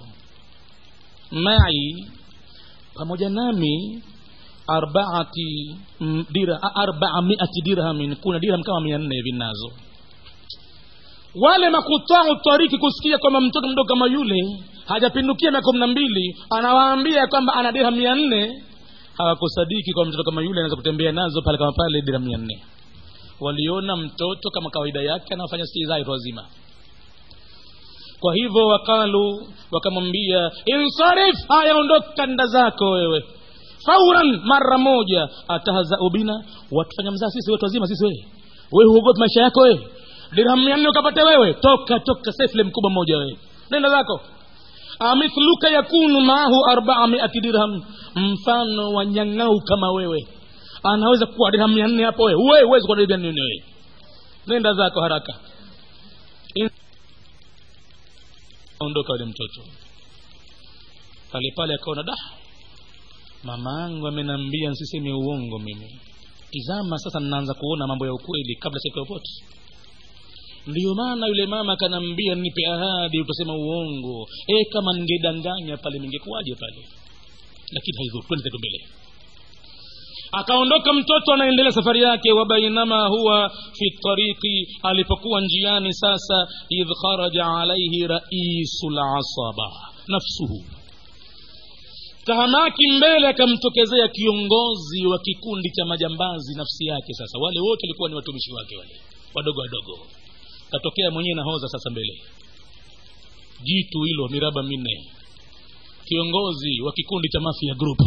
mai pamoja nami arbaati mm, dira, arbaa miati dirhamin kuna dirham kama mia nne hivi nazo wale makutau tariki kusikia kwamba mtoto mdogo kama yule hajapindukia miaka kumi na mbili anawaambia kwamba ana dirham mia nne hawakusadiki kwa mtoto kama yule anaweza kutembea nazo pale kama pale dirham mia nne waliona mtoto kama kawaida yake anafanya stizai watu wazima kwa hivyo wakalu wakamwambia insarif haya ondoka nda zako wewe fauran mara moja atahzau bina watufanya mzaa sisi watu wazima sisi wewe wewe huogopi maisha yako wewe dirham mia nne ukapate wewe toka toka sefle mkubwa mmoja wewe nenda zako amithluka yakunu maahu arbaa miati dirham mfano wa nyang'au kama wewe anaweza kuwa dirham mia nne hapo wewe wewe huwezi kuwa dirham mia nne wewe nenda zako haraka In- ondoka yule mtoto pale pale akaona da mama yangu amenambia nsiseme uongo mimi tizama sasa ninaanza kuona mambo ya ukweli kabla siku popote ndiyo maana yule mama akanambia nipe ahadi utasema uongo e kama ningedanganya pale ningekuwaje pale lakini haidhuru twende zetu mbele akaondoka mtoto anaendelea safari yake wa bainama huwa fi tariki alipokuwa njiani sasa idh kharaja alaihi raisu lasaba nafsuhu tahamaki mbele akamtokezea kiongozi wa kikundi cha majambazi nafsi yake sasa wale wote walikuwa ni watumishi wake wale wadogo wadogo katokea mwenyewe nahoza sasa mbele jitu hilo miraba minne kiongozi wa kikundi cha mafia group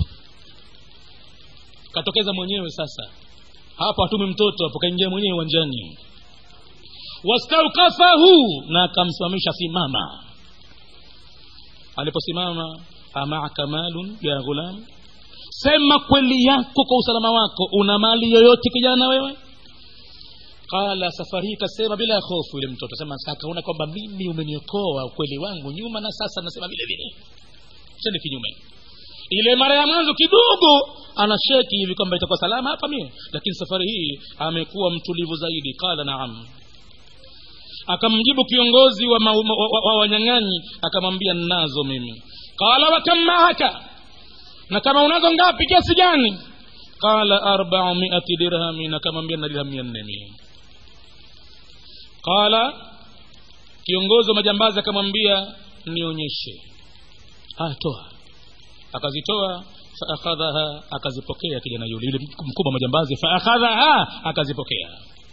katokeza mwenyewe sasa hapo hatumi mtoto hapo kaingia mwenyewe uwanjani wastaukafahu na akamsimamisha simama aliposimama amaaka malun ya ghulam sema kweli yako kwa usalama wako una mali yoyote kijana wewe qala safari hii kasema bila hofu yule mtoto sema akaona kwamba mimi umeniokoa ukweli wangu nyuma na sasa nasema vile vile chende kinyume ile mara ya mwanzo kidogo ana sheki hivi kwamba itakuwa salama hapa mie lakini safari hii amekuwa mtulivu zaidi qala naam akamjibu kiongozi wa, wa, wa, wa wanyang'anyi akamwambia nnazo mimi qala wakam maaka na kama unazo ngapi kiasi gani qala arbau miati dirhamin akamwambia na dirham mia nne mie qala kiongozi wa majambazi akamwambia nionyeshe haya toa akazitoa faakhadhaha akazipokea kijana yule yule mkubwa wa majambazi faakhadhaha akazipokea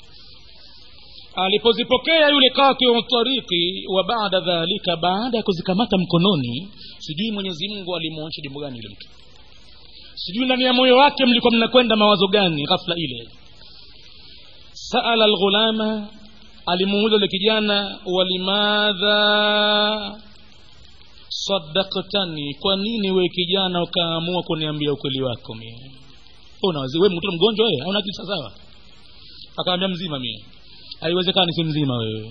alipozipokea yule katiu tariki wa baada dhalika baada ya kuzikamata mkononi sijui mwenyezi mungu alimwonyesha jambo gani yule mtu sijui ndani ya moyo wake mlikuwa mnakwenda mawazo gani ghafla ile saala lghulama alimuuliza yule kijana walimadha sadaktani kwa nini we kijana ukaamua kuniambia ukweli wako mie unawazi we mtoto mgonjwa wewe hauna akili sawasawa akaambia mzima mie haiwezekani si mzima wewe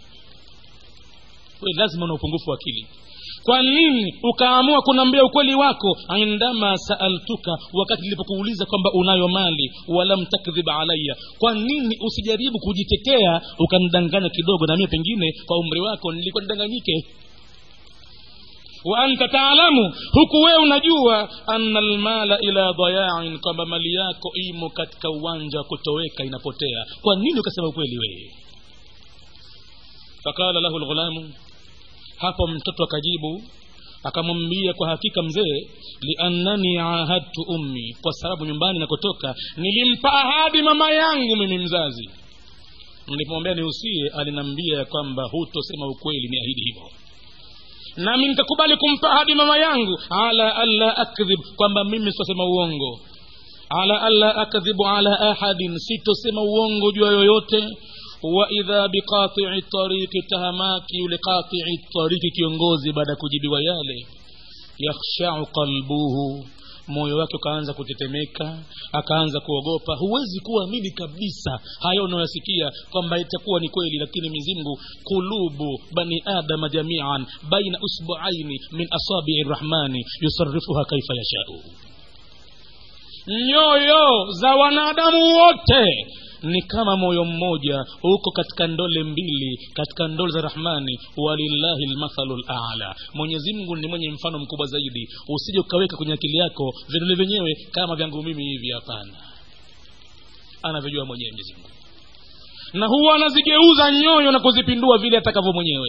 we lazima una upungufu wa akili kwa nini ukaamua kuniambia ukweli wako indama saaltuka wakati nilipokuuliza kwamba unayo mali walam takdhib alaya kwa nini usijaribu kujitetea ukanidanganya kidogo na mie pengine kwa umri wako nilikuwa nidanganyike wa anta taalamu huku wewe unajua anna almala ila dayain kwamba mali yako imo katika uwanja wa kutoweka inapotea kwa nini ukasema ukweli wewe fakala lahu lghulamu hapo mtoto akajibu akamwambia kwa hakika mzee liannani ahadtu ummi kwa sababu nyumbani nakotoka nilimpa ahadi mama yangu mimi mzazi nilipomwambia nihusie aliniambia ya kwamba hutosema ukweli ni ahidi hivyo nami nitakubali kumpa ahadi mama yangu ala alla akdhib kwamba mimi sitasema uongo ala alla akdhibu ala ahadin sitosema uongo juu ya yoyote waidha biqatii tariki tahamaki yule qatii tariki kiongozi baada ya kujibiwa yale yakhshau qalbuhu moyo wake ukaanza kutetemeka akaanza kuogopa huwezi kuamini kabisa hayo unayoyasikia kwamba itakuwa ni kweli lakini mizimgu kulubu bani adama jamian baina usbuaini min asabii rrahmani yusarifuha kaifa yashau nyoyo za wanadamu wote ni kama moyo mmoja uko katika ndole mbili katika ndole za rahmani walillahi lmathalu lala mwenyezimngu ni mwenye mfano mkubwa zaidi usije ukaweka kwenye akili yako vidole vyenyewe kama vyangu mimi hivi hapana anavyojua mwenyewe mwenyezimngu na huwa anazigeuza nyoyo na kuzipindua vile atakavyo mwenyewe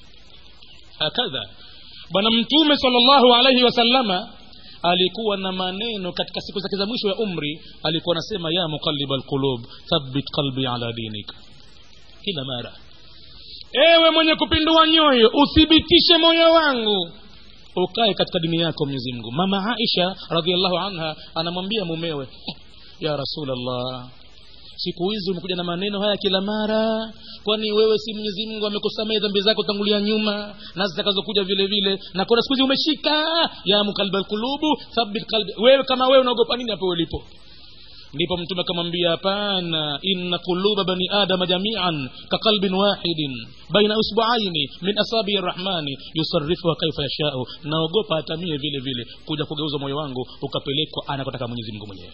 hakadha bwana mtume salllahu alaihi wasallama alikuwa na maneno katika siku zake za mwisho ya umri alikuwa anasema ya muqalliba alqulub thabbit qalbi ala dinik kila mara ewe mwenye kupindua nyoyo uthibitishe moyo wangu ukae katika dini yako mwenyezi mungu mama aisha radiallahu anha anamwambia mumewe ya rasulllah siku hizi umekuja na maneno haya kila mara kwani wewe si mwenyezi mungu amekusamehe dhambi zako tangulia nyuma na zitakazokuja vile vile na kuna siku hizi umeshika ya mukalba lqulubu thabit qalbi wewe kama wewe unaogopa nini hapo ulipo ndipo mtume akamwambia hapana inna quluba bani adama jamian kaqalbin wahidin baina usbuaini min asabii rrahmani yusarifuha kaifa yashau naogopa hatamie vile vile kuja kugeuza moyo wangu ukapelekwa anakotaka mwenyezi mungu mwenyewe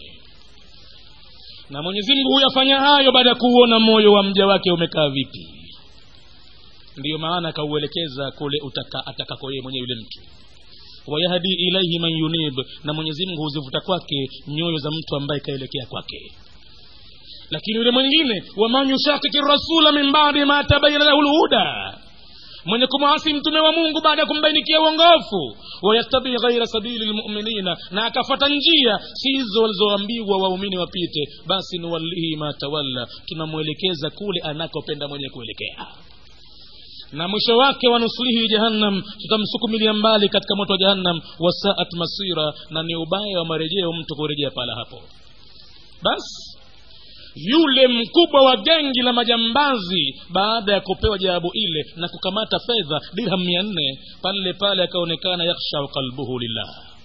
na mwenyezi mungu huyafanya hayo baada ya kuuona moyo wa mja wake umekaa vipi ndiyo maana akauelekeza kule utaka atakako yeye mwenyewe yule mtu wayahdi ilaihi man yunib na mwenyezi mungu huzivuta kwake nyoyo za mtu ambaye kaelekea kwake lakini yule mwingine waman yushakiki rasula min badi ma tabayana lahu lhuda mwenye kumwasi mtume wa mungu baada ya kumbainikia uongofu wayattabi ghaira sabili lmuminina na akafata njia sizo walizoambiwa waumini wapite basi nuwallihi ma tawalla tunamwelekeza kule anakopenda mwenye kuelekea na mwisho wake wanuslihi jahannam tutamsukumilia mbali katika moto wa jahannam wasaat masira na ni ubaya wa marejeo mtu kurejea pala hapo basi yule mkubwa wa gengi la majambazi baada ya kupewa jawabu ile na kukamata fedha dirham mia nne pale pale akaonekana yakhshau qalbuhu lillah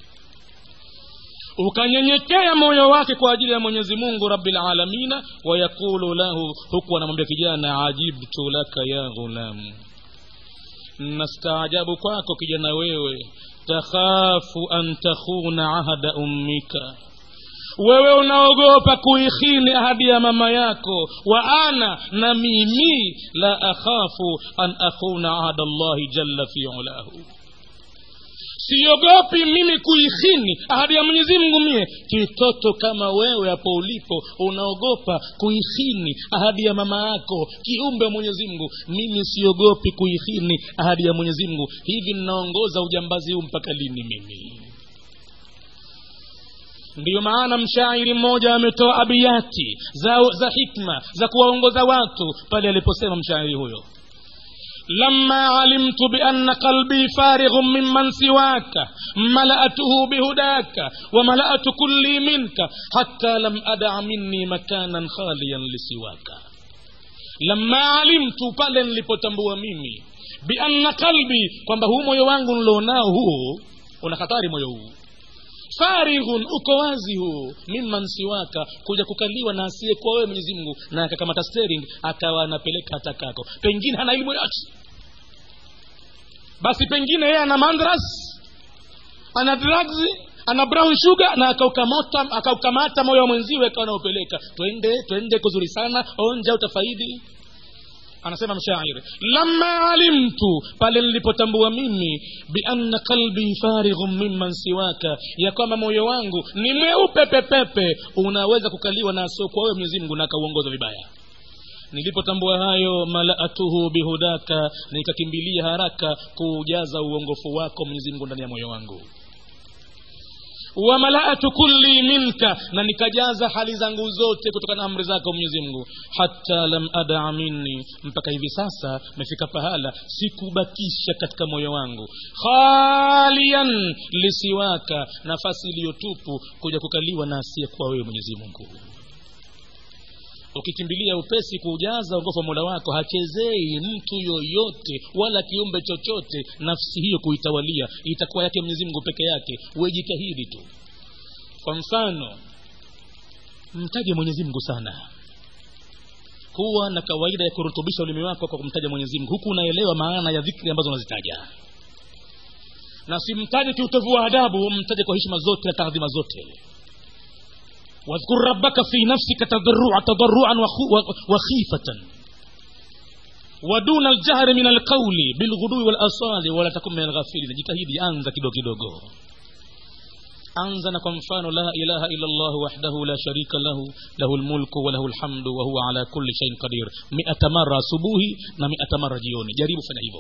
ukanyenyekea moyo wake kwa ajili ya mwenyezi mungu rabilalamina wayaqulu lahu huku anamwambia kijana ajibtu laka ya ghulamu nastaajabu kwako kijana wewe takhafu an takhuna ahada ummika wewe unaogopa kuikhini ahadi ya mama yako wa ana na mimi la akhafu an akhuna ahada llahi jalla fi ulahu siogopi mimi kuikhini ahadi ya mwenyezi mungu mie kitoto kama wewe hapo ulipo unaogopa kuikhini ahadi ya mama yako kiumbe wa mwenyezi mungu mimi siogopi kuikhini ahadi ya mwenyezi mungu hivi ninaongoza ujambazi huu mpaka lini mimi ndiyo maana mshairi mmoja ametoa abiyati za, za hikma za kuwaongoza watu pale aliposema mshairi huyo لما علمت بأن قلبي فارغ ممن سواك ملأته بهداك وملأت كلي منك حتى لم أدع مني مكانا خاليا لسواك لما علمت pale nilipotambua mimi bianna qalbi kwamba huu moyo wangu nilionao huu una hatari moyo huu farighun uko wazi huu mimman siwaka kuja kukaliwa na asiyekuwa wewe mwenyezi mungu na akakamata steering akawa anapeleka hatakako pengine hana elimu yote basi pengine yeye ana mandras ana drugs ana brown sugar na akaukamata akaukamata moyo wa mwenziwe akawa anaupeleka twende twende kuzuri sana onja utafaidi anasema mshairi lama alimtu pale nilipotambua mimi bianna qalbi farighun mimman siwaka ya kwamba moyo wangu ni mweupe pepepe unaweza kukaliwa na asiokuwa wewe mwenyezi mungu na akauongoza vibaya nilipotambua hayo malaatuhu bihudaka nikakimbilia haraka kuujaza uongofu wako mwenyezi mungu ndani ya moyo wangu wamalaatu kulli minka na nikajaza hali zangu zote kutokana na amri zako mwenyezi mungu hata lam adaa minni mpaka hivi sasa mefika pahala sikubakisha katika moyo wangu khalian lisiwaka nafasi iliyotupu kuja kukaliwa na asiyekuwa wewe mwenyezi mungu ukikimbilia upesi kuujaza uongofu wa mola wako hachezei mtu yoyote wala kiumbe chochote nafsi hiyo kuitawalia itakuwa yake mwenyezi mungu peke yake wejitahidi tu kwa mfano mtaje mwenyezi mungu sana kuwa na kawaida ya kurutubisha ulimi wako kwa kumtaja mwenyezi mungu huku unaelewa maana ya dhikri ambazo unazitaja na simtaje kiutovu wa adabu mtaje kwa heshima zote na taadhima zote واذكر ربك في نفسك تضرعا تضرعا وخيفة ودون الجهر من القول بالغدو والأصال ولا تكن من الغافلين jitahidi anza kidogo kidogo anza na kwa mfano la ilaha illa llah wahdahu la sharika lahu lahu lmulku walahu lhamdu wahuwa ala kulli shaiin qadir miata mara asubuhi na miata mara jioni jaribu fanya hivyo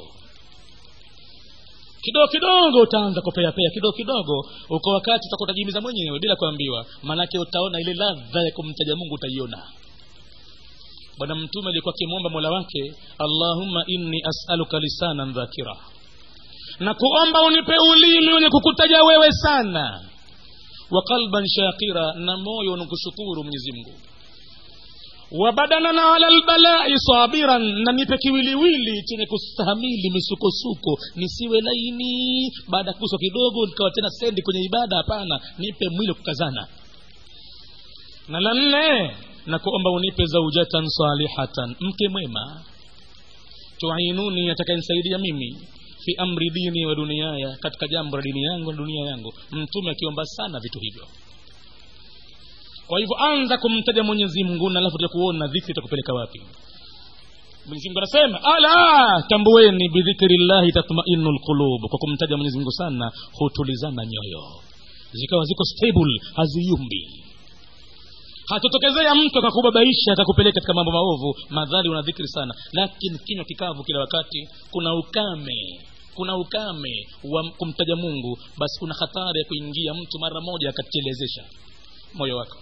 kidogo kidogo utaanza kupeapea kidogo kidogo uko wakati utakutajimiza mwenyewe bila kuambiwa maanake utaona ile ladha ya kumtaja mungu utaiona bwana mtume alikuwa akimwomba mola wake allahumma inni asaluka lisanan dhakira na kuomba unipe ulimi wenye kukutaja wewe sana wa qalban shakira na moyo unakushukuru mwenyezi mungu wabadanana ala lbalai sabiran na nipe kiwiliwili chenye kustahamili misukosuko nisiwe laini baada ya kuswa kidogo nikawa tena sendi kwenye ibada hapana nipe mwili kukazana na la nne na kuomba unipe zaujatan salihatan mke mwema tuinuni atakayenisaidia mimi fi amri dini wa duniaya katika jambo la dini yangu na dunia yangu mtume akiomba sana vitu hivyo kwa hivyo anza kumtaja mwenyezi mungu na alafu kuona dhikri itakupeleka wapi mwenyezi mungu anasema ala tambueni bidhikri llahi tatmainu lqulub kwa kumtaja mwenyezi mungu sana hutulizana nyoyo zikawa ziko stable haziyumbi hatotokezea mtu akakubabaisha akakupeleka katika mambo maovu madhali una dhikri sana lakini kinywa kikavu kila wakati kuna ukame kuna ukame wa kumtaja mungu basi kuna hatari ya kuingia mtu mara moja akatelezesha moyo wako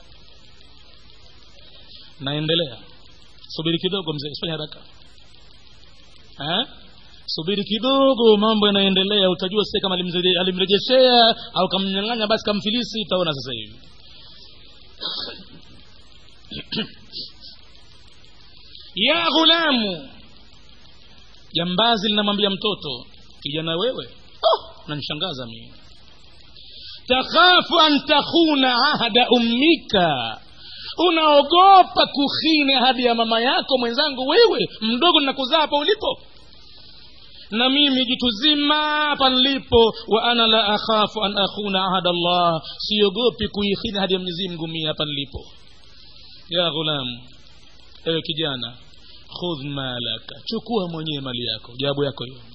naendelea subiri kidogo mzee usifanye haraka ha? subiri kidogo mambo yanaendelea utajua sasa kama alimrejeshea au kamnyang'anya basi kamfilisi utaona sasa hivi ya ghulamu jambazi linamwambia mtoto kijana wewe oh, nanishangaza mimi takhafu an takhuna ahda ummika unaogopa kukhini ahadi ya mama yako mwenzangu wewe mdogo nakuzaa hapa ulipo na mimi jitu zima hapa nilipo wa ana la akhafu an akhuna ahada allah siogopi kuikhini hadi ya mwenyezi mungu mie hapa nilipo ya ghulam ewe kijana khudh malaka chukua mwenyewe mali yako jawabu yako hiyo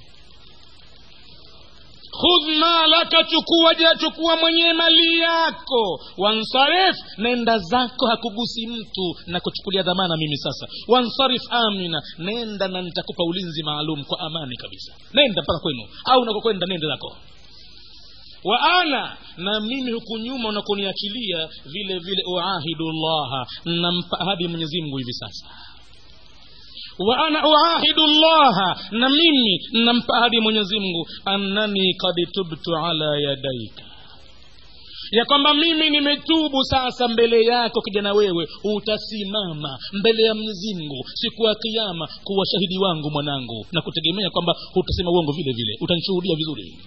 khudh malaka chukua ja chukua mwenyewe mali yako wansarif nenda zako hakugusi mtu na kuchukulia dhamana mimi sasa wansarif amina nenda na nitakupa ulinzi maalum kwa amani kabisa nenda mpaka kwenu au unakokwenda nenda zako wa ana na mimi huku nyuma unakoniachilia vile vile uahidu llaha nampa ahadi mwenyezi mungu hivi sasa wa ana uahidu llaha na mimi nampa ahadi mwenyezi mungu annani kad tubtu ala yadaika ya kwamba mimi nimetubu sasa mbele yako kijana wewe utasimama mbele ya mwenyezi mungu siku ya kiama kuwa shahidi wangu mwanangu na kutegemea kwamba hutasema uongo vile vile utanishuhudia vizuri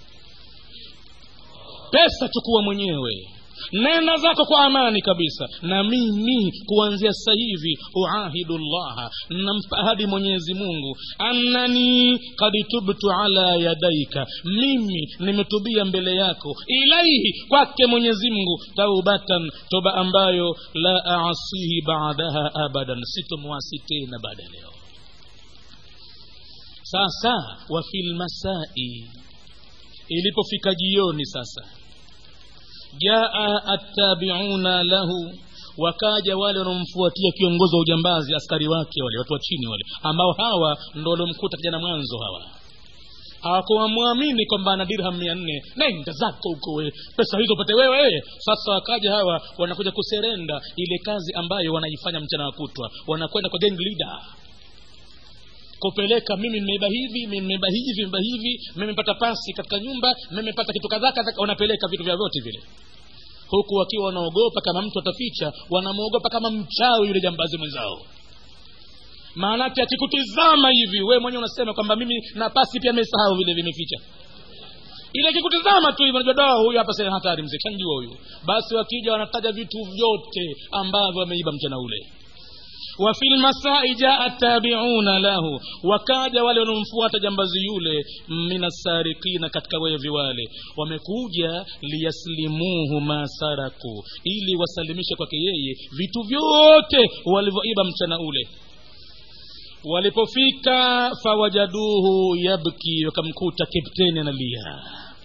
pesa chukua mwenyewe nenda zako kwa amani kabisa na mimi kuanzia sasa hivi uahidu llaha nampa ahadi mwenyezi mungu annani kad tubtu ala yadaika mimi nimetubia mbele yako ilaihi kwake mwenyezi mungu taubatan toba ambayo la asihi baadaha abadan sitomwasi tena baada ya leo sasa wa fi lmasai ilipofika jioni sasa jaa attabiuna lahu wakaja wale wanaomfuatia kiongozi wa ujambazi askari wake wale watu wa chini wale ambao hawa ndo waliomkuta kijana mwanzo hawa hawakuwamwamini kwamba ana dirham mia nne nenda zako huko we pesa hizo upate wewe sasa wakaja hawa wanakuja kuserenda ile kazi ambayo wanaifanya mchana wa kutwa wanakwenda kwa gang leader kupeleka mimi nimeiba hivi mimi nimeiba hivi nimeiba hivi mimi nimepata pasi katika nyumba mimi nimepata kitu kadhaa kadhaa wanapeleka vitu vya vyote vile huku wakiwa wanaogopa kama mtu ataficha wanamwogopa kama mchawi yule jambazi mwenzao maanake akikutizama hivi we mwenyewe unasema kwamba mimi na pasi pia amesahau vile vimeficha ile akikutizama tu hivi unajua dawa huyu hapa sasa hatari mzee kanjua huyu basi wakija wanataja vitu vyote ambavyo wameiba mchana ule wafi lmasai jaa tabiuna lahu wakaja wale wanaomfuata jambazi yule minasarikina katika wevi wale wamekuja liyaslimuhu ma saraku ili wasalimishe kwake yeye vitu vyote walivyoiba mchana ule walipofika fawajaduhu yabki wakamkuta kepteni analia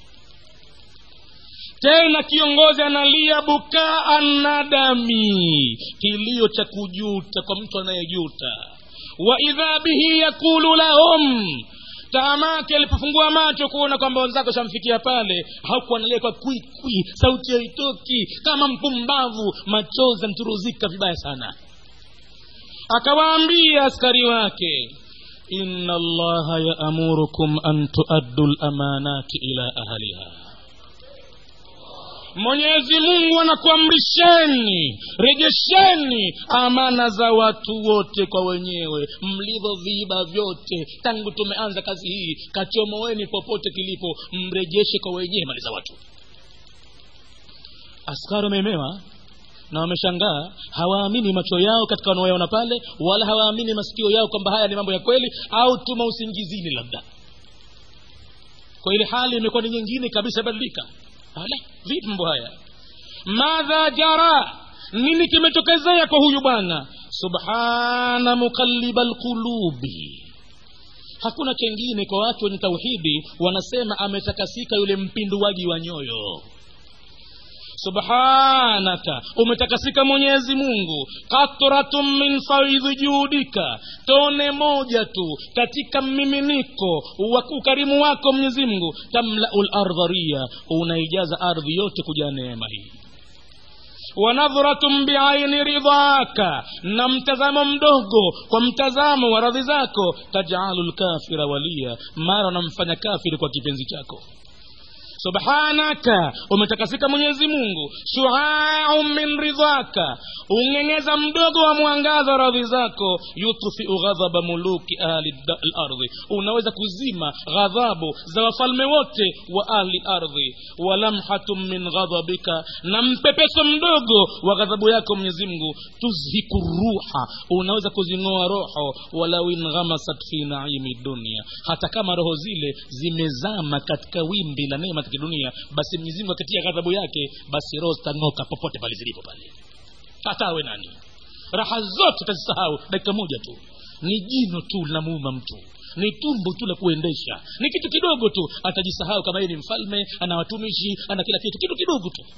tena kiongozi analia bukaa nadami kilio cha kujuta kwa mtu anayejuta wa idha bihi yakulu lahum taamake alipofungua macho kuona kwamba wenzako shamfikia pale hakuwa analia kwa kwikwi sauti haitoki kama mpumbavu machozi anturuzika vibaya sana akawaambia askari wake inna allaha yaamurukum an tuaddu lamanati ila ahliha mwenyezi mungu anakuamrisheni rejesheni amana za watu wote kwa wenyewe mlivyoviiba vyote tangu tumeanza kazi hii kachomoweni popote kilipo mrejeshe kwa wenyewe mali za watu askari wameemewa na wameshangaa hawaamini macho yao katika wanaoyaona pale wala hawaamini masikio yao kwamba haya ni mambo ya kweli au tuma usingizini labda kwa ile hali imekuwa ni nyingine kabisa badilika ala vipi mambo haya madha jara nini kimetokezea kwa huyu bwana subhana muqalliba lqulubi hakuna chengine kwa watu wenye tauhidi wanasema ametakasika yule mpinduaji wa nyoyo subhanaka umetakasika mwenyezi mungu katratun min faidhi juhudika tone moja tu katika mmiminiko wa ukarimu wako mwenyezi mungu tamlau lardharia unaijaza ardhi yote kujaa neema hii wanadhratun biaini ridhaka na mtazamo mdogo kwa mtazamo wa radhi zako tajalu lkafira walia mara unamfanya kafiri kwa kipenzi chako subhanaka umetakasika mwenyezi mungu shuau min ridhaka ung'eng'eza mdogo wa mwangaza wa radhi zako yutfiu ghadhaba muluki ahli lardhi unaweza kuzima ghadhabu za wafalme wote wa ahli lardhi walamhatun min ghadhabika na mpepeso mdogo wa ghadhabu yako mwenyezi mungu tuzhiku ruha unaweza kuzing'oa roho walau inghamasat fi naimi dunia hata kama roho zile zimezama katika wimbi la neema za kidunia basi mwenyezi mungu akitia ghadhabu yake basi roho zitang'oka popote pale zilipo pale hata awe nani raha zote tazisahau dakika moja tu ni jino tu linamuuma mtu ni tumbo tu la kuendesha ni kitu kidogo tu atajisahau kama yeye ni mfalme ana watumishi ana kila kitu kitu kidogo tu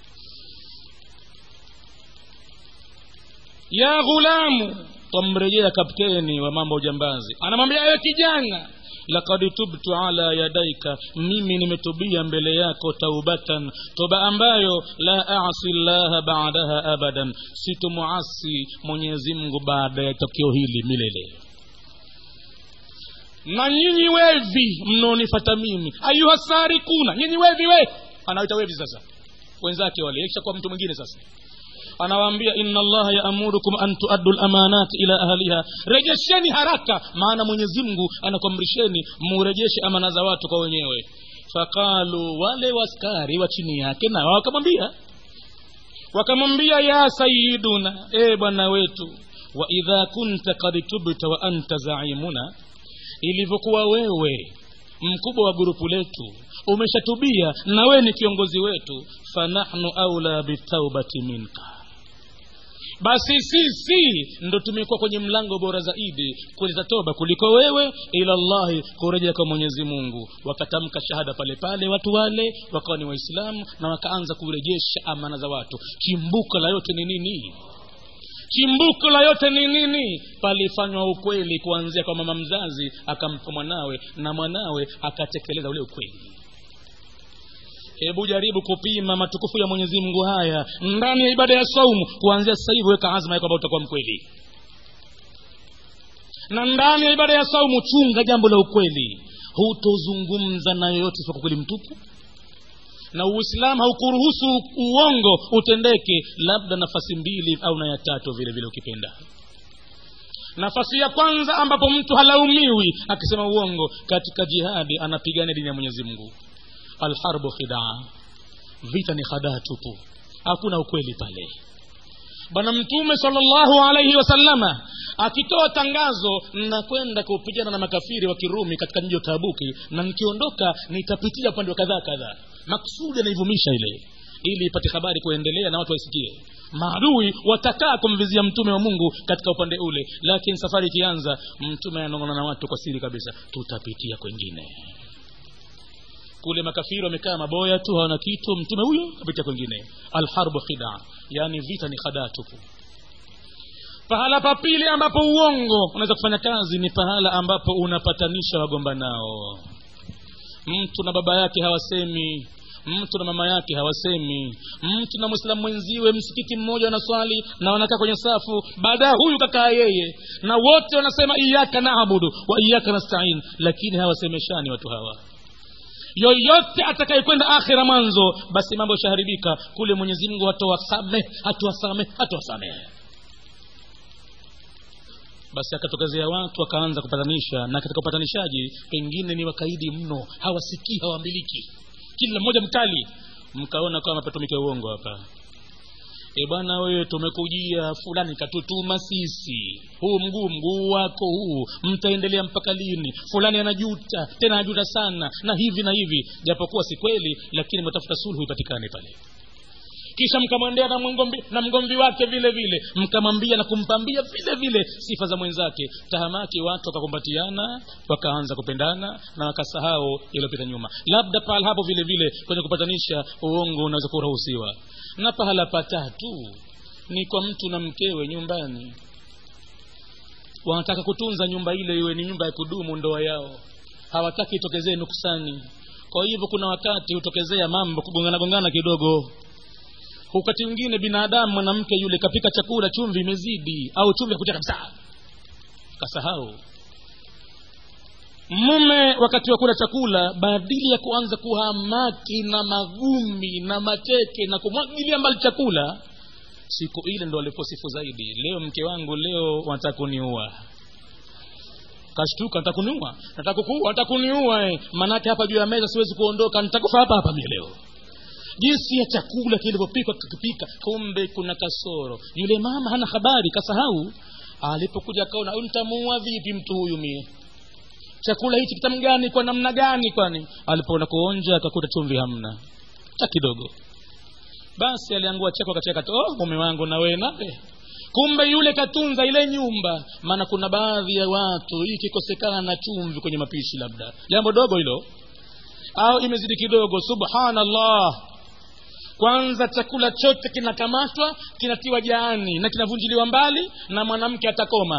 ya ghulamu twamrejea kapteni wa mambo ujambazi anamwambia ewe kijana lakad tubtu ala yadaika mimi nimetubia mbele yako taubatan toba ambayo la asi llaha badaha abadan sitomuasi mwenyezi mungu baada ya tokio hili milele na nyinyi wevi mnaonifata mimi ayuha sarikuna nyinyi wevi we anaita wevi sasa wenzake wale ikishakuwa mtu mwingine sasa anawaambia inna allaha yaamurukum an tuaddu lamanati ila ahliha rejesheni haraka maana mwenyezi mungu anakuamrisheni murejeshe amana za watu kwa wenyewe faqalu wale waskari wa chini yake na wakamwambia wakamwambia ya sayiduna e bwana wetu wa idha kunta kad tubta wa anta zaimuna ilivyokuwa wewe mkubwa wa gurupu letu umeshatubia na wewe ni kiongozi wetu fanahnu aula bitaubati minka basi sisi ndo tumekuwa kwenye mlango bora zaidi kuleta toba kuliko wewe ila llahi kurejea kwa mwenyezi mungu wakatamka shahada pale pale watu wale wakawa ni waislamu na wakaanza kurejesha amana za watu chimbuko la yote ni nini chimbuko la yote ni nini palifanywa ukweli kuanzia kwa mama mzazi akampa mwanawe na mwanawe akatekeleza ule ukweli hebu jaribu kupima matukufu ya mwenyezi mungu haya ndani ya ibada ya saumu kuanzia sasa hivi weka azma ya kwamba utakuwa mkweli na ndani ya ibada ya saumu chunga jambo la ukweli hutozungumza na yoyote isipokuwa kweli mtupu na uislamu haukuruhusu uongo utendeke labda nafasi mbili au na ya tatu vile vile ukipenda nafasi ya kwanza ambapo mtu halaumiwi akisema uongo katika jihadi anapigania dini ya mwenyezi mungu alharbu khidaa vita ni khadaa tupu hakuna ukweli pale bwana mtume salllahu alaihi wasalama akitoa tangazo nakwenda kupigana na makafiri wa kirumi katika mji wa tabuki na nikiondoka nitapitia upande wa kadhaa kadhaa maksudi anaivumisha ile ili ipate habari kuendelea na watu waisikie maadui watakaa kumvizia mtume wa mungu katika upande ule lakini safari ikianza mtume ananong'ona na watu kwa siri kabisa tutapitia kwengine kule makafiri wamekaa maboya tu hawana kitu mtume huyo kapitia kwengine alharbu khida yaani vita ni khadaa tupu pahala pa pili ambapo uongo unaweza kufanya kazi ni pahala ambapo unapatanisha wagombanao mtu na baba yake hawasemi mtu na mama yake hawasemi mtu na mwislamu mwenziwe msikiti mmoja wanaswali na wanakaa kwenye safu baadaye huyu kakaa yeye na wote wanasema iyaka naabudu wa iyaka nastain lakini hawasemeshani watu hawa yoyote atakayekwenda akhira mwanzo basi mambo yashaharibika kule mwenyezi mungu hatowasame hatuwasame hatuwasamehe basi akatokezea watu wakaanza kupatanisha na katika upatanishaji pengine ni wakaidi mno hawasikii hawambiliki kila mmoja mkali mkaona kama patumike uongo hapa e bwana wewe tumekujia fulani katutuma sisi huu mguu mguu wako huu mtaendelea mpaka lini fulani anajuta tena anajuta sana na hivi na hivi japokuwa si kweli lakini mtafuta sulhu ipatikane pale kisha mkamwendea na mgomvi, na mgomvi wake vile vile mkamwambia na kumpambia vile vile sifa za mwenzake tahamaki watu wakakumbatiana wakaanza kupendana na wakasahau yaliyopita nyuma labda pahala hapo vile vile kwenye kupatanisha uongo unaweza kuruhusiwa na pahala patatu ni kwa mtu na mkewe nyumbani wanataka kutunza nyumba ile iwe ni nyumba ya kudumu ndoa yao hawataki itokezee nuksani kwa hivyo kuna wakati hutokezea mambo kugongana gongana kidogo wakati mwingine binadamu mwanamke yule kapika chakula chumvi imezidi au chumvi hakuja kabisa kasahau mume wakati wa kula chakula badili ya kuanza kuhamaki na magumi na mateke na kumwagilia mbali chakula siku ile ndo aliposifu zaidi leo mke wangu leo wanataka kuniua kashtuka nataka kuniua nataka kukuua nataka kuniua eh. manake hapa juu ya meza siwezi kuondoka nitakufa hapa hapa mie leo jinsi ya chakula kilivyopikwa kikipika kumbe kuna kasoro yule mama hana habari kasahau alipokuja akaona huyu nitamuua vipi mtu huyu mie chakula hichi kitamu gani kwa namna gani kwani alipoona kuonja akakuta chumvi hamna cha kidogo basi aliangua cheko akacheka oh, mume wangu na wewe nawe kumbe yule katunza ile nyumba maana kuna baadhi ya watu hii ikikosekana na chumvi kwenye mapishi labda jambo dogo hilo au imezidi kidogo subhanallah kwanza chakula chote kinakamatwa kinatiwa jaani na kinavunjiliwa mbali na mwanamke atakoma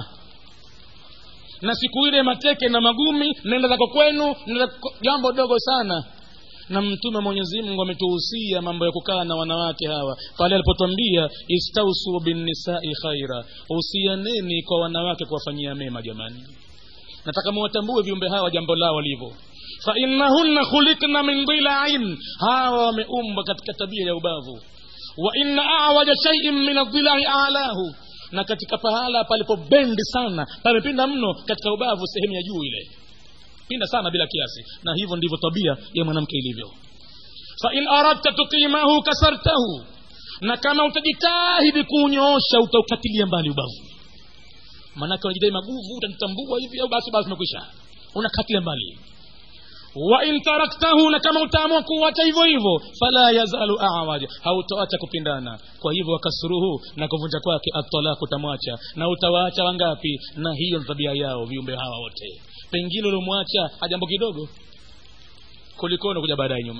na siku ile mateke na magumi nenda zako kwenu nenda jambo dogo sana na mtume mwenyezi mungu ametuhusia mambo ya kukaa na wanawake hawa pale alipotwambia istausu binnisai khaira husianeni kwa wanawake kuwafanyia mema jamani nataka muwatambue viumbe hawa jambo lao walivyo fainnahunna khulikna min dilain hawa wameumbwa katika tabia ya ubavu wa inna awaja shaiin min adilai alahu na katika pahala palipobendi sana pamepinda mno katika ubavu sehemu ya juu ile pinda sana bila kiasi na hivyo ndivyo tabia ya mwanamke ilivyo fain aradta tuqimahu kasartahu na kama utajitahidi kuunyoosha utaukatilia mbali ubavu maanake unajidai maguvu utanitambua hivi au basi basi umekwisha unakatilia mbali wain taraktahu na kama utaamua kuwacha hivyo hivyo fala yazalu awaja hautawacha kupindana kwa hivyo wakasuruhu na kuvunja kwake atalaku utamwacha na utawaacha wangapi na hiyo ni tabia yao viumbe hawa wote pengine uliomwacha ajambo kidogo kulikoni kuja baadaye nyuma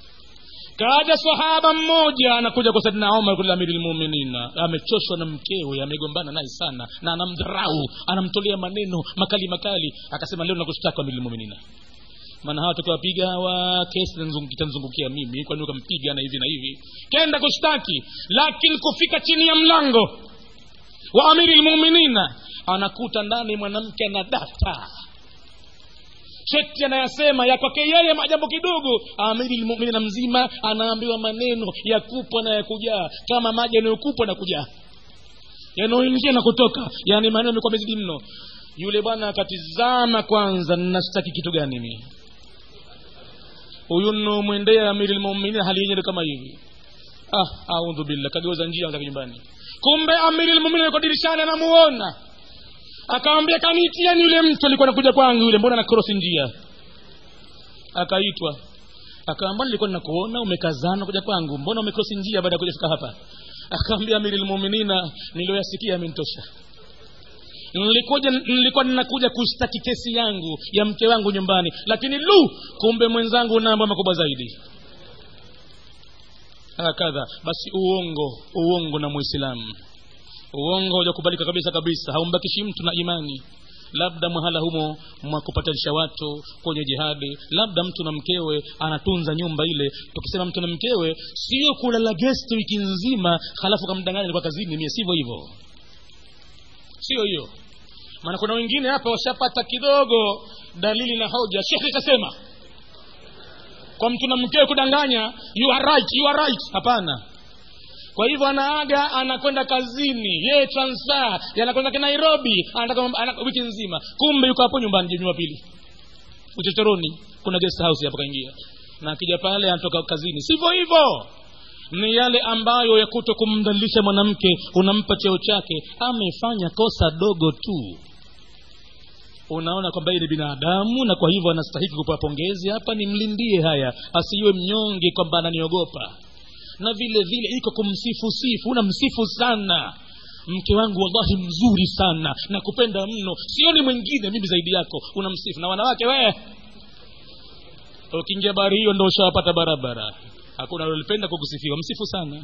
kaja sahaba mmoja anakuja kwa sadina omar kule amiri lmuminina amechoshwa na mkewe amegombana naye sana na anamdharau anamtolea maneno makali makali akasema leo nakushtaka amiri lmuminina maana hawa tukiwapiga hawa kesi itanzungukia mimi kwani ukampiga na hivi na hivi kenda kushtaki lakini kufika chini ya mlango wa amiri lmuminina anakuta ndani mwanamke ana data cheti anayasema ya kwake yeye majambo kidogo amiri lmuminina mzima anaambiwa maneno ya kupwa na ya kujaa kama maji yanayokupwa na kujaa yanayoingia na kutoka yaani maneno amekuwa mezidi mno yule bwana akatizama kwanza nashtaki kitu gani mi huyu nomwendea amiri lmuminin hali yenyewe kama hivi ah audhu billah kageuza njia zake nyumbani kumbe amiri lmuminin yuko dirishani anamuona akamwambia kanitiani yule mtu alikuwa nakuja kwangu yule mbona nakrosi njia akaitwa akaambia nilikuwa nakuona umekazana kuja kwangu mbona umekrosi njia baada ya kuja fika hapa akaambia amiri lmuminina niliyoyasikia amenitosha nilikuja nilikuwa ninakuja kushtaki kesi yangu ya mke wangu nyumbani lakini lu kumbe mwenzangu na mambo makubwa zaidi hakadha basi uongo uongo na muislamu uongo hujakubalika kabisa kabisa haumbakishi mtu na imani labda mwahala humo mwa kupatanisha watu kwenye jihadi labda mtu na mkewe anatunza nyumba ile tukisema mtu na mkewe sio kulala gesti wiki nzima halafu kamdanganya alikuwa kazini mie sivyo hivyo sio hiyo maana kuna wengine hapa washapata kidogo dalili na hoja shekhe kasema kwa mtu na mkewe kudanganya you are right, you are right hapana kwa hivyo anaaga anakwenda kazini yeye transfer anakwenda ke nairobi anataka ana, wiki nzima kumbe yuko hapo nyumbani jumapili uchochoroni kuna guest house hapo kaingia na akija pale anatoka kazini sivyo hivyo ni yale ambayo ya kuto kumdhalilisha mwanamke unampa cheo chake amefanya kosa dogo tu unaona kwamba yeye ni binadamu na kwa hivyo anastahiki kupewa pongezi hapa nimlindie haya asiwe mnyonge kwamba ananiogopa na vile vile iko kumsifu sifu unamsifu sana mke wangu wallahi mzuri sana na kupenda mno sioni mwingine mimi zaidi yako unamsifu na wanawake wee ukiingia bahari hiyo ndo ushawapata barabara hakuna alolipenda kukusifiwa msifu sana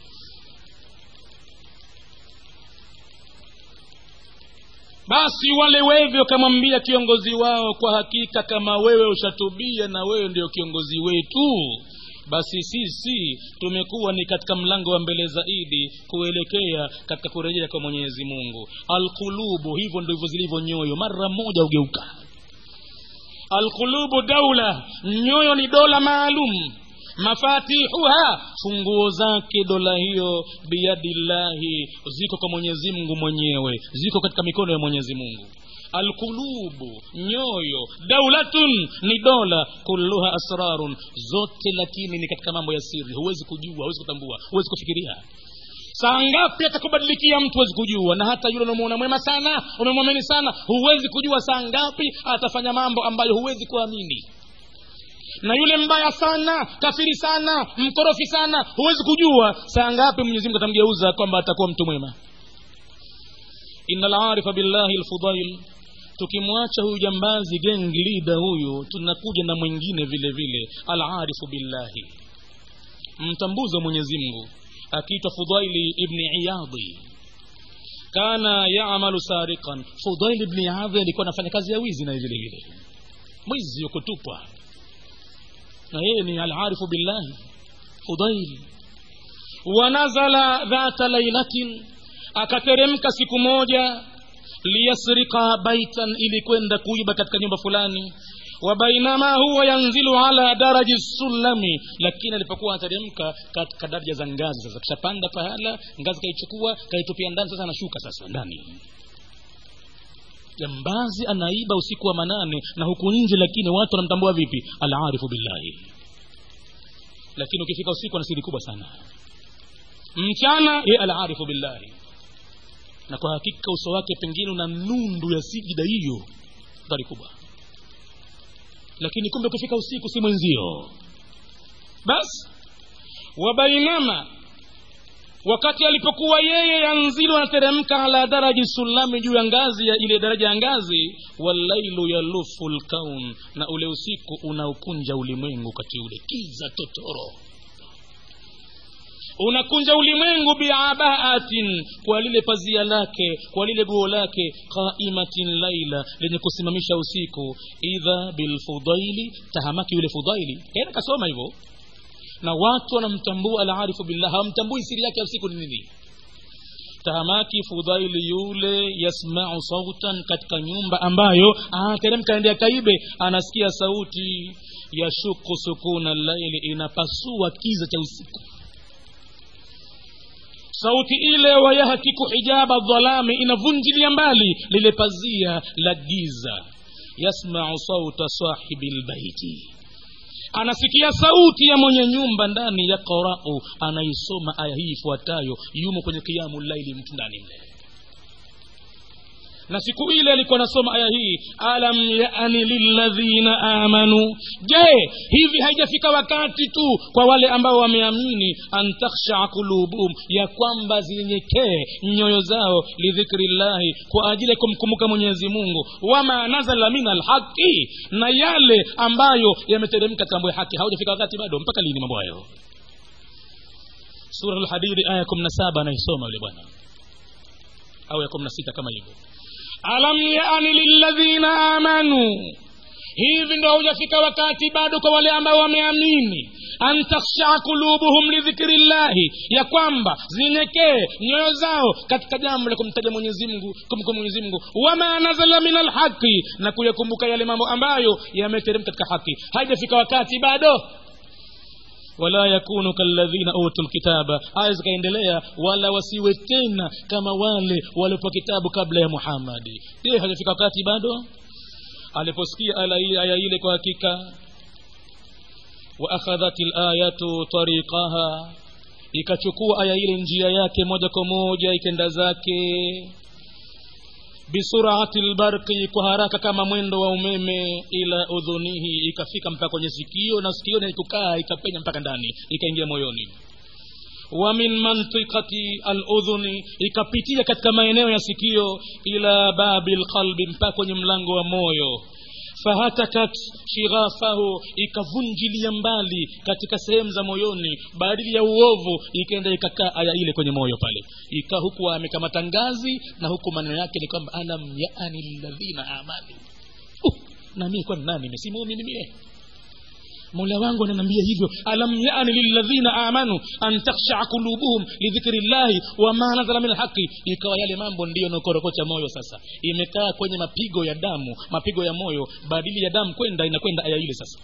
basi wale wevi wakamwambia kiongozi wao kwa hakika kama wewe ushatubia na wewe ndio kiongozi wetu basi sisi tumekuwa ni katika mlango wa mbele zaidi kuelekea katika kurejea kwa mwenyezi mungu alqulubu hivyo ndivyo zilivyo nyoyo mara moja ugeuka alqulubu daula nyoyo ni dola maalum mafatihuha funguo zake dola hiyo biyadillahi ziko kwa mwenyezi mungu mwenyewe ziko katika mikono ya mwenyezi mungu alqulubu nyoyo daulatun ni dola kulluha asrarun zote lakini ni katika mambo ya siri huwezi kujua huwezi kutambua huwezi kufikiria saa ngapi atakubadilikia mtu huwezi kujua na hata yule unamuona mwema sana umemwamini sana huwezi kujua saa ngapi atafanya mambo ambayo huwezi kuamini na yule mbaya sana kafiri sana mkorofi sana huwezi kujua saa ngapi mwenyezi mungu atamgeuza kwamba atakuwa mtu mwema ina larifa billahi lfudail tukimwacha huyu jambazi gang leader huyu tunakuja na mwingine vile vile alarifu billahi mtambuzi wa mwenyezi mungu akiitwa fudaili ibni iyadhi kana yamalu sariqan fudaili ibni iyadhi alikuwa anafanya kazi ya wizi naye vile vile mwizi yukutupwa na yeye ni alarifu billahi fudaili wanazala dhata lailatin akateremka siku moja liyasrika baitan ili kwenda kuiba katika nyumba fulani wabainama huwa yanzilu ala daraji sulami lakini alipokuwa anateremka katika daraja za ngazi sasa kishapanda pahala ngazi kaichukua kaitupia ndani sasa anashuka sasa ndani jambazi anaiba usiku wa manane na huku nje lakini watu wanamtambua vipi alarifu billahi lakini ukifika usiku ana siri kubwa sana mchana ye alarifu billahi na kwa hakika uso wake pengine una nundu ya sijida hiyo dhari kubwa lakini kumbe ukifika usiku si mwenzio basi wabainama wakati alipokuwa yeye yanzilu anateremka ala daraji sulami juu ya ngazi ya ile daraja ya ngazi wallailu yalufu lkaun na ule usiku unaukunja ulimwengu kati ule kiza totoro unakunja ulimwengu biabaatin kwa lile pazia lake kwa lile guo lake qaimatin laila lenye kusimamisha usiku idha bilfudaili tahamaki yule fudaili tena kasoma hivyo na watu wanamtambua alarifu billah hawamtambui siri yake ya usiku ni nini tahamaki fudaili yule yasmau sautan katika nyumba ambayo anateremka ende akaibe anasikia sauti yashuku sukuna laili inapasua kiza cha usiku sauti ile wayahtiku hijaba dhalami inavunjilia mbali lile pazia la giza yasmau sauta sahibi lbaiti anasikia sauti ya mwenye nyumba ndani ya qarau anaisoma aya hii ifuatayo yumo kwenye kiamu laili mtu ndani mle na siku ile alikuwa anasoma aya hii alam yani lilladhina amanu je hivi haijafika wakati tu kwa wale ambao wameamini an takhshaa qulubuhum ya kwamba zinyenyekee nyoyo zao lidhikri llahi kwa ajili ya kumkumbuka mwenyezi mungu wama nazala min alhaqi na yale ambayo yameteremka katika mambo ya haki haujafika wakati bado mpaka lini mambo hayo sura lhadidi aya kumi na saba anaisoma yule bwana au ya kumi na sita kama hivyo alam yani lilladhina amanu hivi ndo haujafika wakati bado kwa wale ambao wameamini an takhshaa qulubuhum lidhikri llahi ya kwamba zinyekee nyoyo zao katika jambo la kumtaja mwenyezi mungu kumkumbuka mwenyezi mungu wama nazala min alhaqi na kuyakumbuka yale mambo ambayo yameteremka katika haki haijafika wakati bado wala yakunu kalladhina utu lkitaba aya zikaendelea wala wasiwe tena kama wale waliopewa kitabu kabla ya muhammadi je hajafika wakati bado aliposikia aya ile kwa hakika waakhadhat layatu tariqaha ikachukua aya ile njia yake moja kwa moja ikenda zake bisurati lbarqi kwa haraka kama mwendo wa umeme ila udhunihi ikafika mpaka kwenye sikio na sikio na kukaa ikapenya mpaka ndani ikaingia moyoni wa min mantiqati aludhuni ikapitia katika maeneo ya sikio ila babi lqalbi mpaka kwenye mlango wa moyo fahatakat shighafahu ikavunjilia mbali katika sehemu za moyoni badili ya uovu ikaenda ikakaa aya ile kwenye moyo pale ikaa huku amekamata ngazi na huku maneno yake ni kwamba alam yaani lilladhina amanu uh, na mie kwani nani mesimuumini mie mola wangu ananiambia hivyo alam yani lilladhina amanu an takhshaa qulubuhum lidhikri llahi wama nazala min alhaqi ikawa yale mambo ndiyo naokorokocha moyo sasa imekaa kwenye mapigo ya damu mapigo ya moyo badili ya damu kwenda inakwenda aya ile sasa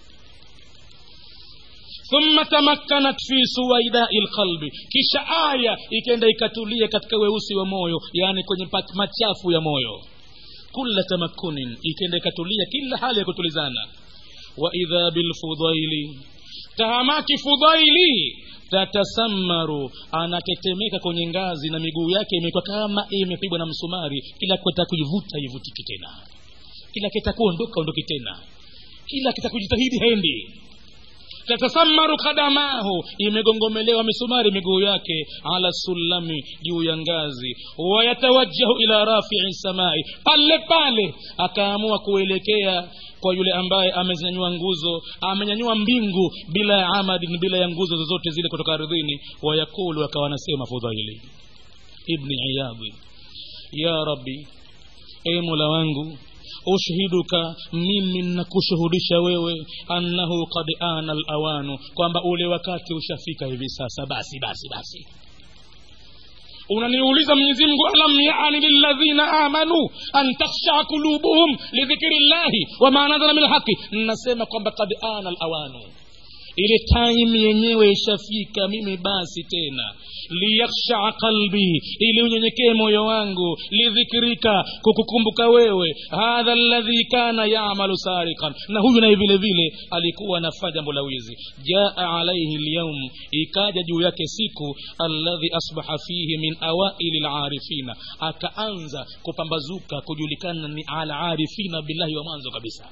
thumma tamakkanat fi suwaidai lqalbi kisha aya ikenda ikatulia katika weusi wa moyo yaani kwenye pat- machafu ya moyo kula tamakkunin ikenda ikatulia kila hali ya kutulizana waidha bilfudaili tahamaki fudaili tatasamaru anatetemeka kwenye ngazi na miguu yake imekuwa kama imepigwa na msumari kila kweta kuivuta ivutiki tena kila kita kuondoka ondoki tena kila kita kujitahidi hendi tatasamaru kadamahu imegongomelewa misumari miguu yake ala sulami juu ya ngazi wayatawajjahu ila rafii samai pale pale akaamua kuelekea kwa yule ambaye amezinyanyua nguzo amenyanyua mbingu bila ya amadin bila ya nguzo zozote zile kutoka ardhini wayakulu akawa anasema fudhaili ibni iyadhi ya rabbi e mola wangu ushhiduka mimi nakushuhudisha wewe annahu qad ana alawanu kwamba ule wakati ushafika hivi sasa basi basi basi unaniuliza mwenyezi mungu alam yani lilladhina amanu an takhshaa qulubuhum lidhikri llahi wama nazala min lhaqi nasema kwamba kad ana alawanu ile time yenyewe ishafika mimi basi tena liyakhshaa qalbi ili unyenyekee moyo wangu lidhikrika kukukumbuka wewe hadha alladhi kana yamalu sarikan na huyu naye vile vile alikuwa anafanya jambo la wizi jaa alaihi lyaum ikaja juu yake siku alladhi asbaha fihi min awaili larifina akaanza kupambazuka kujulikana ni alarifina billahi wa mwanzo kabisa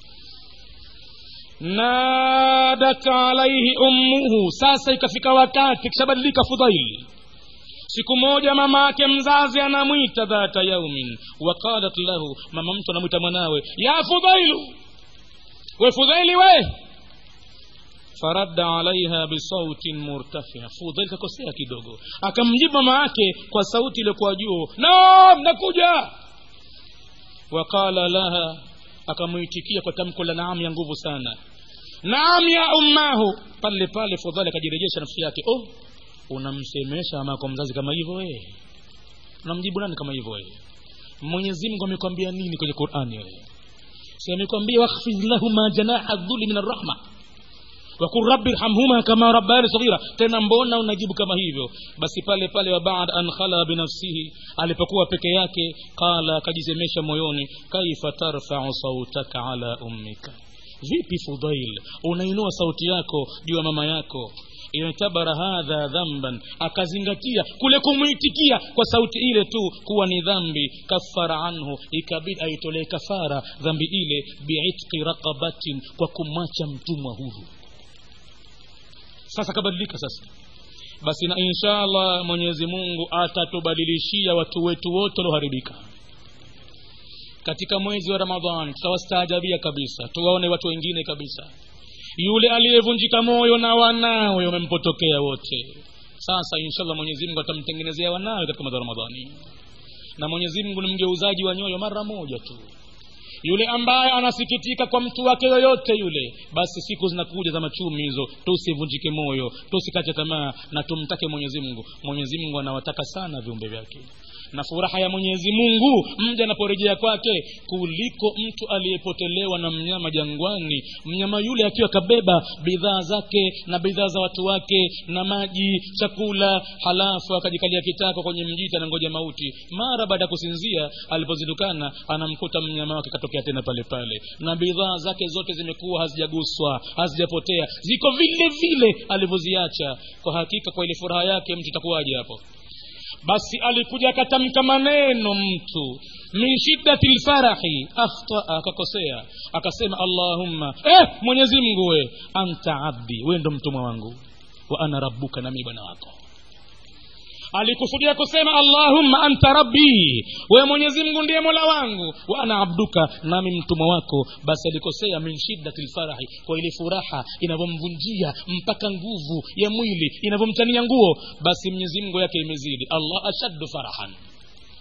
nadat alaihi ummuhu sasa ikafika wakati kishabadilika fudhaili siku moja mama yake mzazi anamwita dhata yaumin waqalat lahu mama mtu anamwita mwanawe ya fudhailu we fudhaili we faradda alaiha bisautin murtafia fudhail kakosea kidogo akamjibu mama yake kwa sauti iliyokuwa juu naam nakuja waqala laha akamwitikia kwa tamko la naam ya nguvu sana naam ya ummahu pale pale fudhali akajirejesha nafsi yake oh unamsemesha amako mzazi kama hivyo wewe unamjibu nani kama hivyo wewe mwenyezi mungu amekwambia nini kwenye qurani wewe si amekwambia wakhfidh lahuma janaha dhuli min arrahma wakul rabbi rhamhuma kama rabbayani saghira tena mbona unajibu kama hivyo basi pale pale wa baada an khala binafsihi alipokuwa peke yake qala akajisemesha moyoni kaifa tarfau sautaka ala ummika vipi fudhail unainua sauti yako juu ya mama yako itabara hadha dhamban akazingatia kule kumwitikia kwa sauti ile tu kuwa ni dhambi kafara anhu ikabidi aitolee kafara dhambi ile biitqi raqabatin kwa kumwacha mtumwa huru sasa kabadilika sasa basi na insha allah mwenyezi mungu atatubadilishia watu wetu wote walioharibika katika mwezi wa ramadhan tutawastaajabia kabisa tuwaone watu wengine kabisa yule aliyevunjika moyo na wanawe wamempotokea wote sasa inshallah mwenyezi mungu atamtengenezea wanawe katika mwezi wa ramadhani na mwenyezi mungu ni mgeuzaji wa nyoyo mara moja tu yule ambaye anasikitika kwa mtu wake yoyote yule basi siku zinakuja za machumi hizo tusivunjike moyo tusikate tamaa na tumtake mwenyezi mungu mwenyezi mungu anawataka sana viumbe vyake na furaha ya mwenyezi mungu mja anaporejea kwake kuliko mtu aliyepotelewa na mnyama jangwani mnyama yule akiwa kabeba bidhaa zake na bidhaa za watu wake na maji chakula halafu akajikalia kitako kwenye mjiti anangoja mauti mara baada ya kusinzia alipozindukana anamkuta mnyama wake katokea tena pale pale na bidhaa zake zote zimekuwa hazijaguswa hazijapotea ziko vile vile alivyoziacha kwa hakika kwa ile furaha yake mtu itakuwaje hapo basi alikuja akatamka maneno mtu min shiddati lfarahi akhtaa akakosea akasema allahumma eh, mwenyezi mungu we anta abdi we ndo mtumwa wangu wa ana rabbuka nami bwana wako alikusudia kusema allahumma anta rabbi wewe mwenyezi mungu ndiye mola wangu wa ana abduka nami mtumwa wako basi alikosea min shiddati lfarahi kwa ile furaha inavyomvunjia mpaka nguvu ya mwili inavyomtania nguo basi mwenyezi mungu yake imezidi allah ashaddu farahan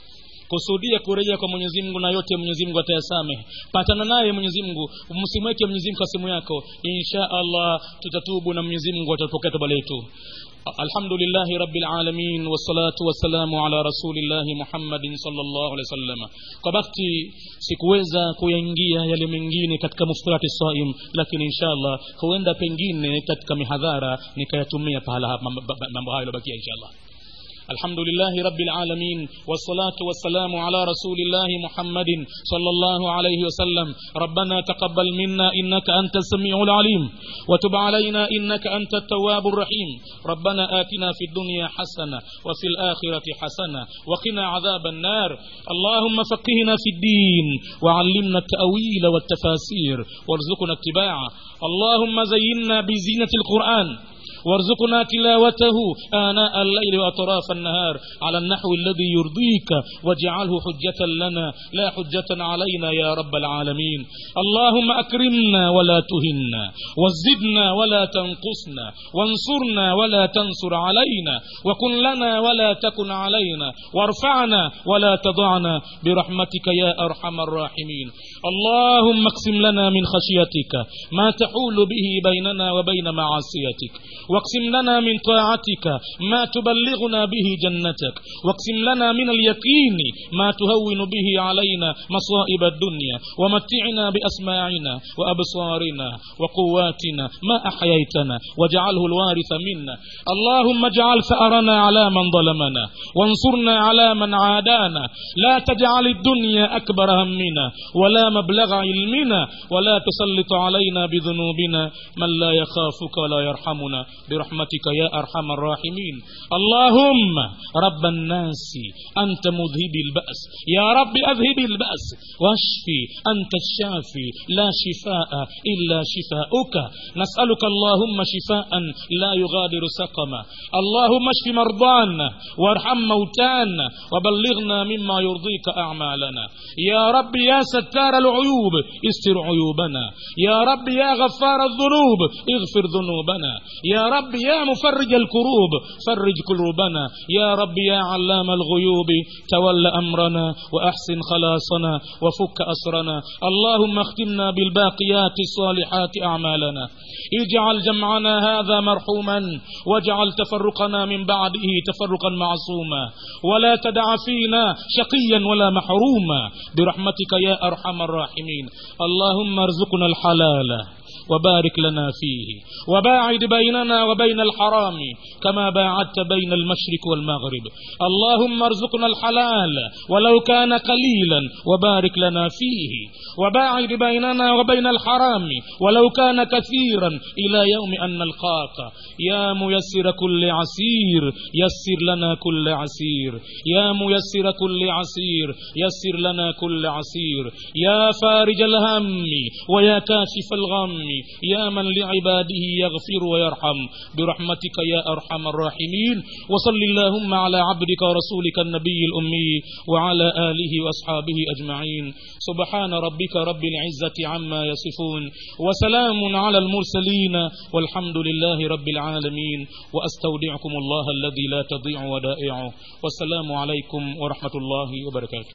kusudia kurejea kwa mwenyezi mungu na yote mwenyezi mungu atayasamehe patana naye mwenyezi mungu msimweke mwenyezi mungu kasimu yako insha allah tutatubu na mwenyezi mungu atapokea toba letu الحمد لله رب العالمين والصلاة والسلام على رسول الله محمد صلى الله عليه وسلم kwa bakti sikuweza kuyaingia yale mengine katika muftirati saim lakini inshallah huenda pengine katika mihadhara nikayatumia pahala mambo hayo yalobakia inshallah الحمد لله رب العالمين والصلاة والسلام على رسول الله محمد صلى الله عليه وسلم ربنا تقبل منا إنك أنت السميع العليم وتب علينا إنك أنت التواب الرحيم ربنا آتنا في الدنيا حسنة وفي الآخرة حسنة وقنا عذاب النار اللهم فقهنا في الدين وعلمنا التأويل والتفاسير وارزقنا اتباعه اللهم زينا بزينة القرآن وارزقنا تلاوته آناء الليل وأطراف النهار على النحو الذي يرضيك واجعله حجة لنا لا حجة علينا يا رب العالمين اللهم أكرمنا ولا تهنا وزدنا ولا تنقصنا وانصرنا ولا تنصر علينا وكن لنا ولا تكن علينا وارفعنا ولا تضعنا برحمتك يا أرحم الراحمين اللهم اقسم لنا من خشيتك ما تحول به بيننا وبين معصيتك واقسم لنا من طاعتك ما تبلغنا به جنتك واقسم لنا من اليقين ما تهون به علينا مصائب الدنيا ومتعنا بأسماعنا وأبصارنا وقواتنا ما أحييتنا واجعله الوارث منا اللهم اجعل ثأرنا على من ظلمنا وانصرنا على من عادانا لا تجعل الدنيا أكبر همنا ولا مبلغ علمنا ولا تسلط علينا بذنوبنا من لا يخافك ولا يرحمنا برحمتك يا أرحم الراحمين اللهم رب الناس أنت مذهب البأس يا رب أذهب البأس واشفي أنت الشافي لا شفاء إلا شفاؤك نسألك اللهم شفاء لا يغادر سقما اللهم اشف مرضانا وارحم موتانا وبلغنا مما يرضيك أعمالنا يا رب يا ستار العيوب استر عيوبنا يا رب يا غفار الذنوب اغفر ذنوبنا يا رب يا مفرج الكروب فرج كروبنا يا رب يا علام الغيوب تول أمرنا وأحسن خلاصنا وفك أسرنا اللهم اختمنا بالباقيات الصالحات أعمالنا اجعل جمعنا هذا مرحوما واجعل تفرقنا من بعده تفرقا معصوما ولا تدع فينا شقيا ولا محروما برحمتك يا أرحم الراحمين اللهم ارزقنا الحلال وبارك لنا فيه وباعد بيننا وبين الحرام كما باعدت بين المشرق والمغرب اللهم ارزقنا الحلال ولو كان قليلا وبارك لنا فيه وباعد بيننا وبين الحرام ولو كان كثيرا إلى يوم أن نلقاك يا ميسر كل عسير يسر لنا كل عسير يا ميسر كل عسير يسر لنا كل عسير يا فارج الهم ويا كاشف الغم يا من لعباده يغفر ويرحم برحمتك يا أرحم الراحمين وصل اللهم على عبدك ورسولك النبي الأمي وعلى آله وأصحابه أجمعين سبحان ربك رب العزة عما يصفون وسلام على المرسلين والحمد لله رب العالمين وأستودعكم الله الذي لا تضيع ودائعه والسلام عليكم ورحمة الله وبركاته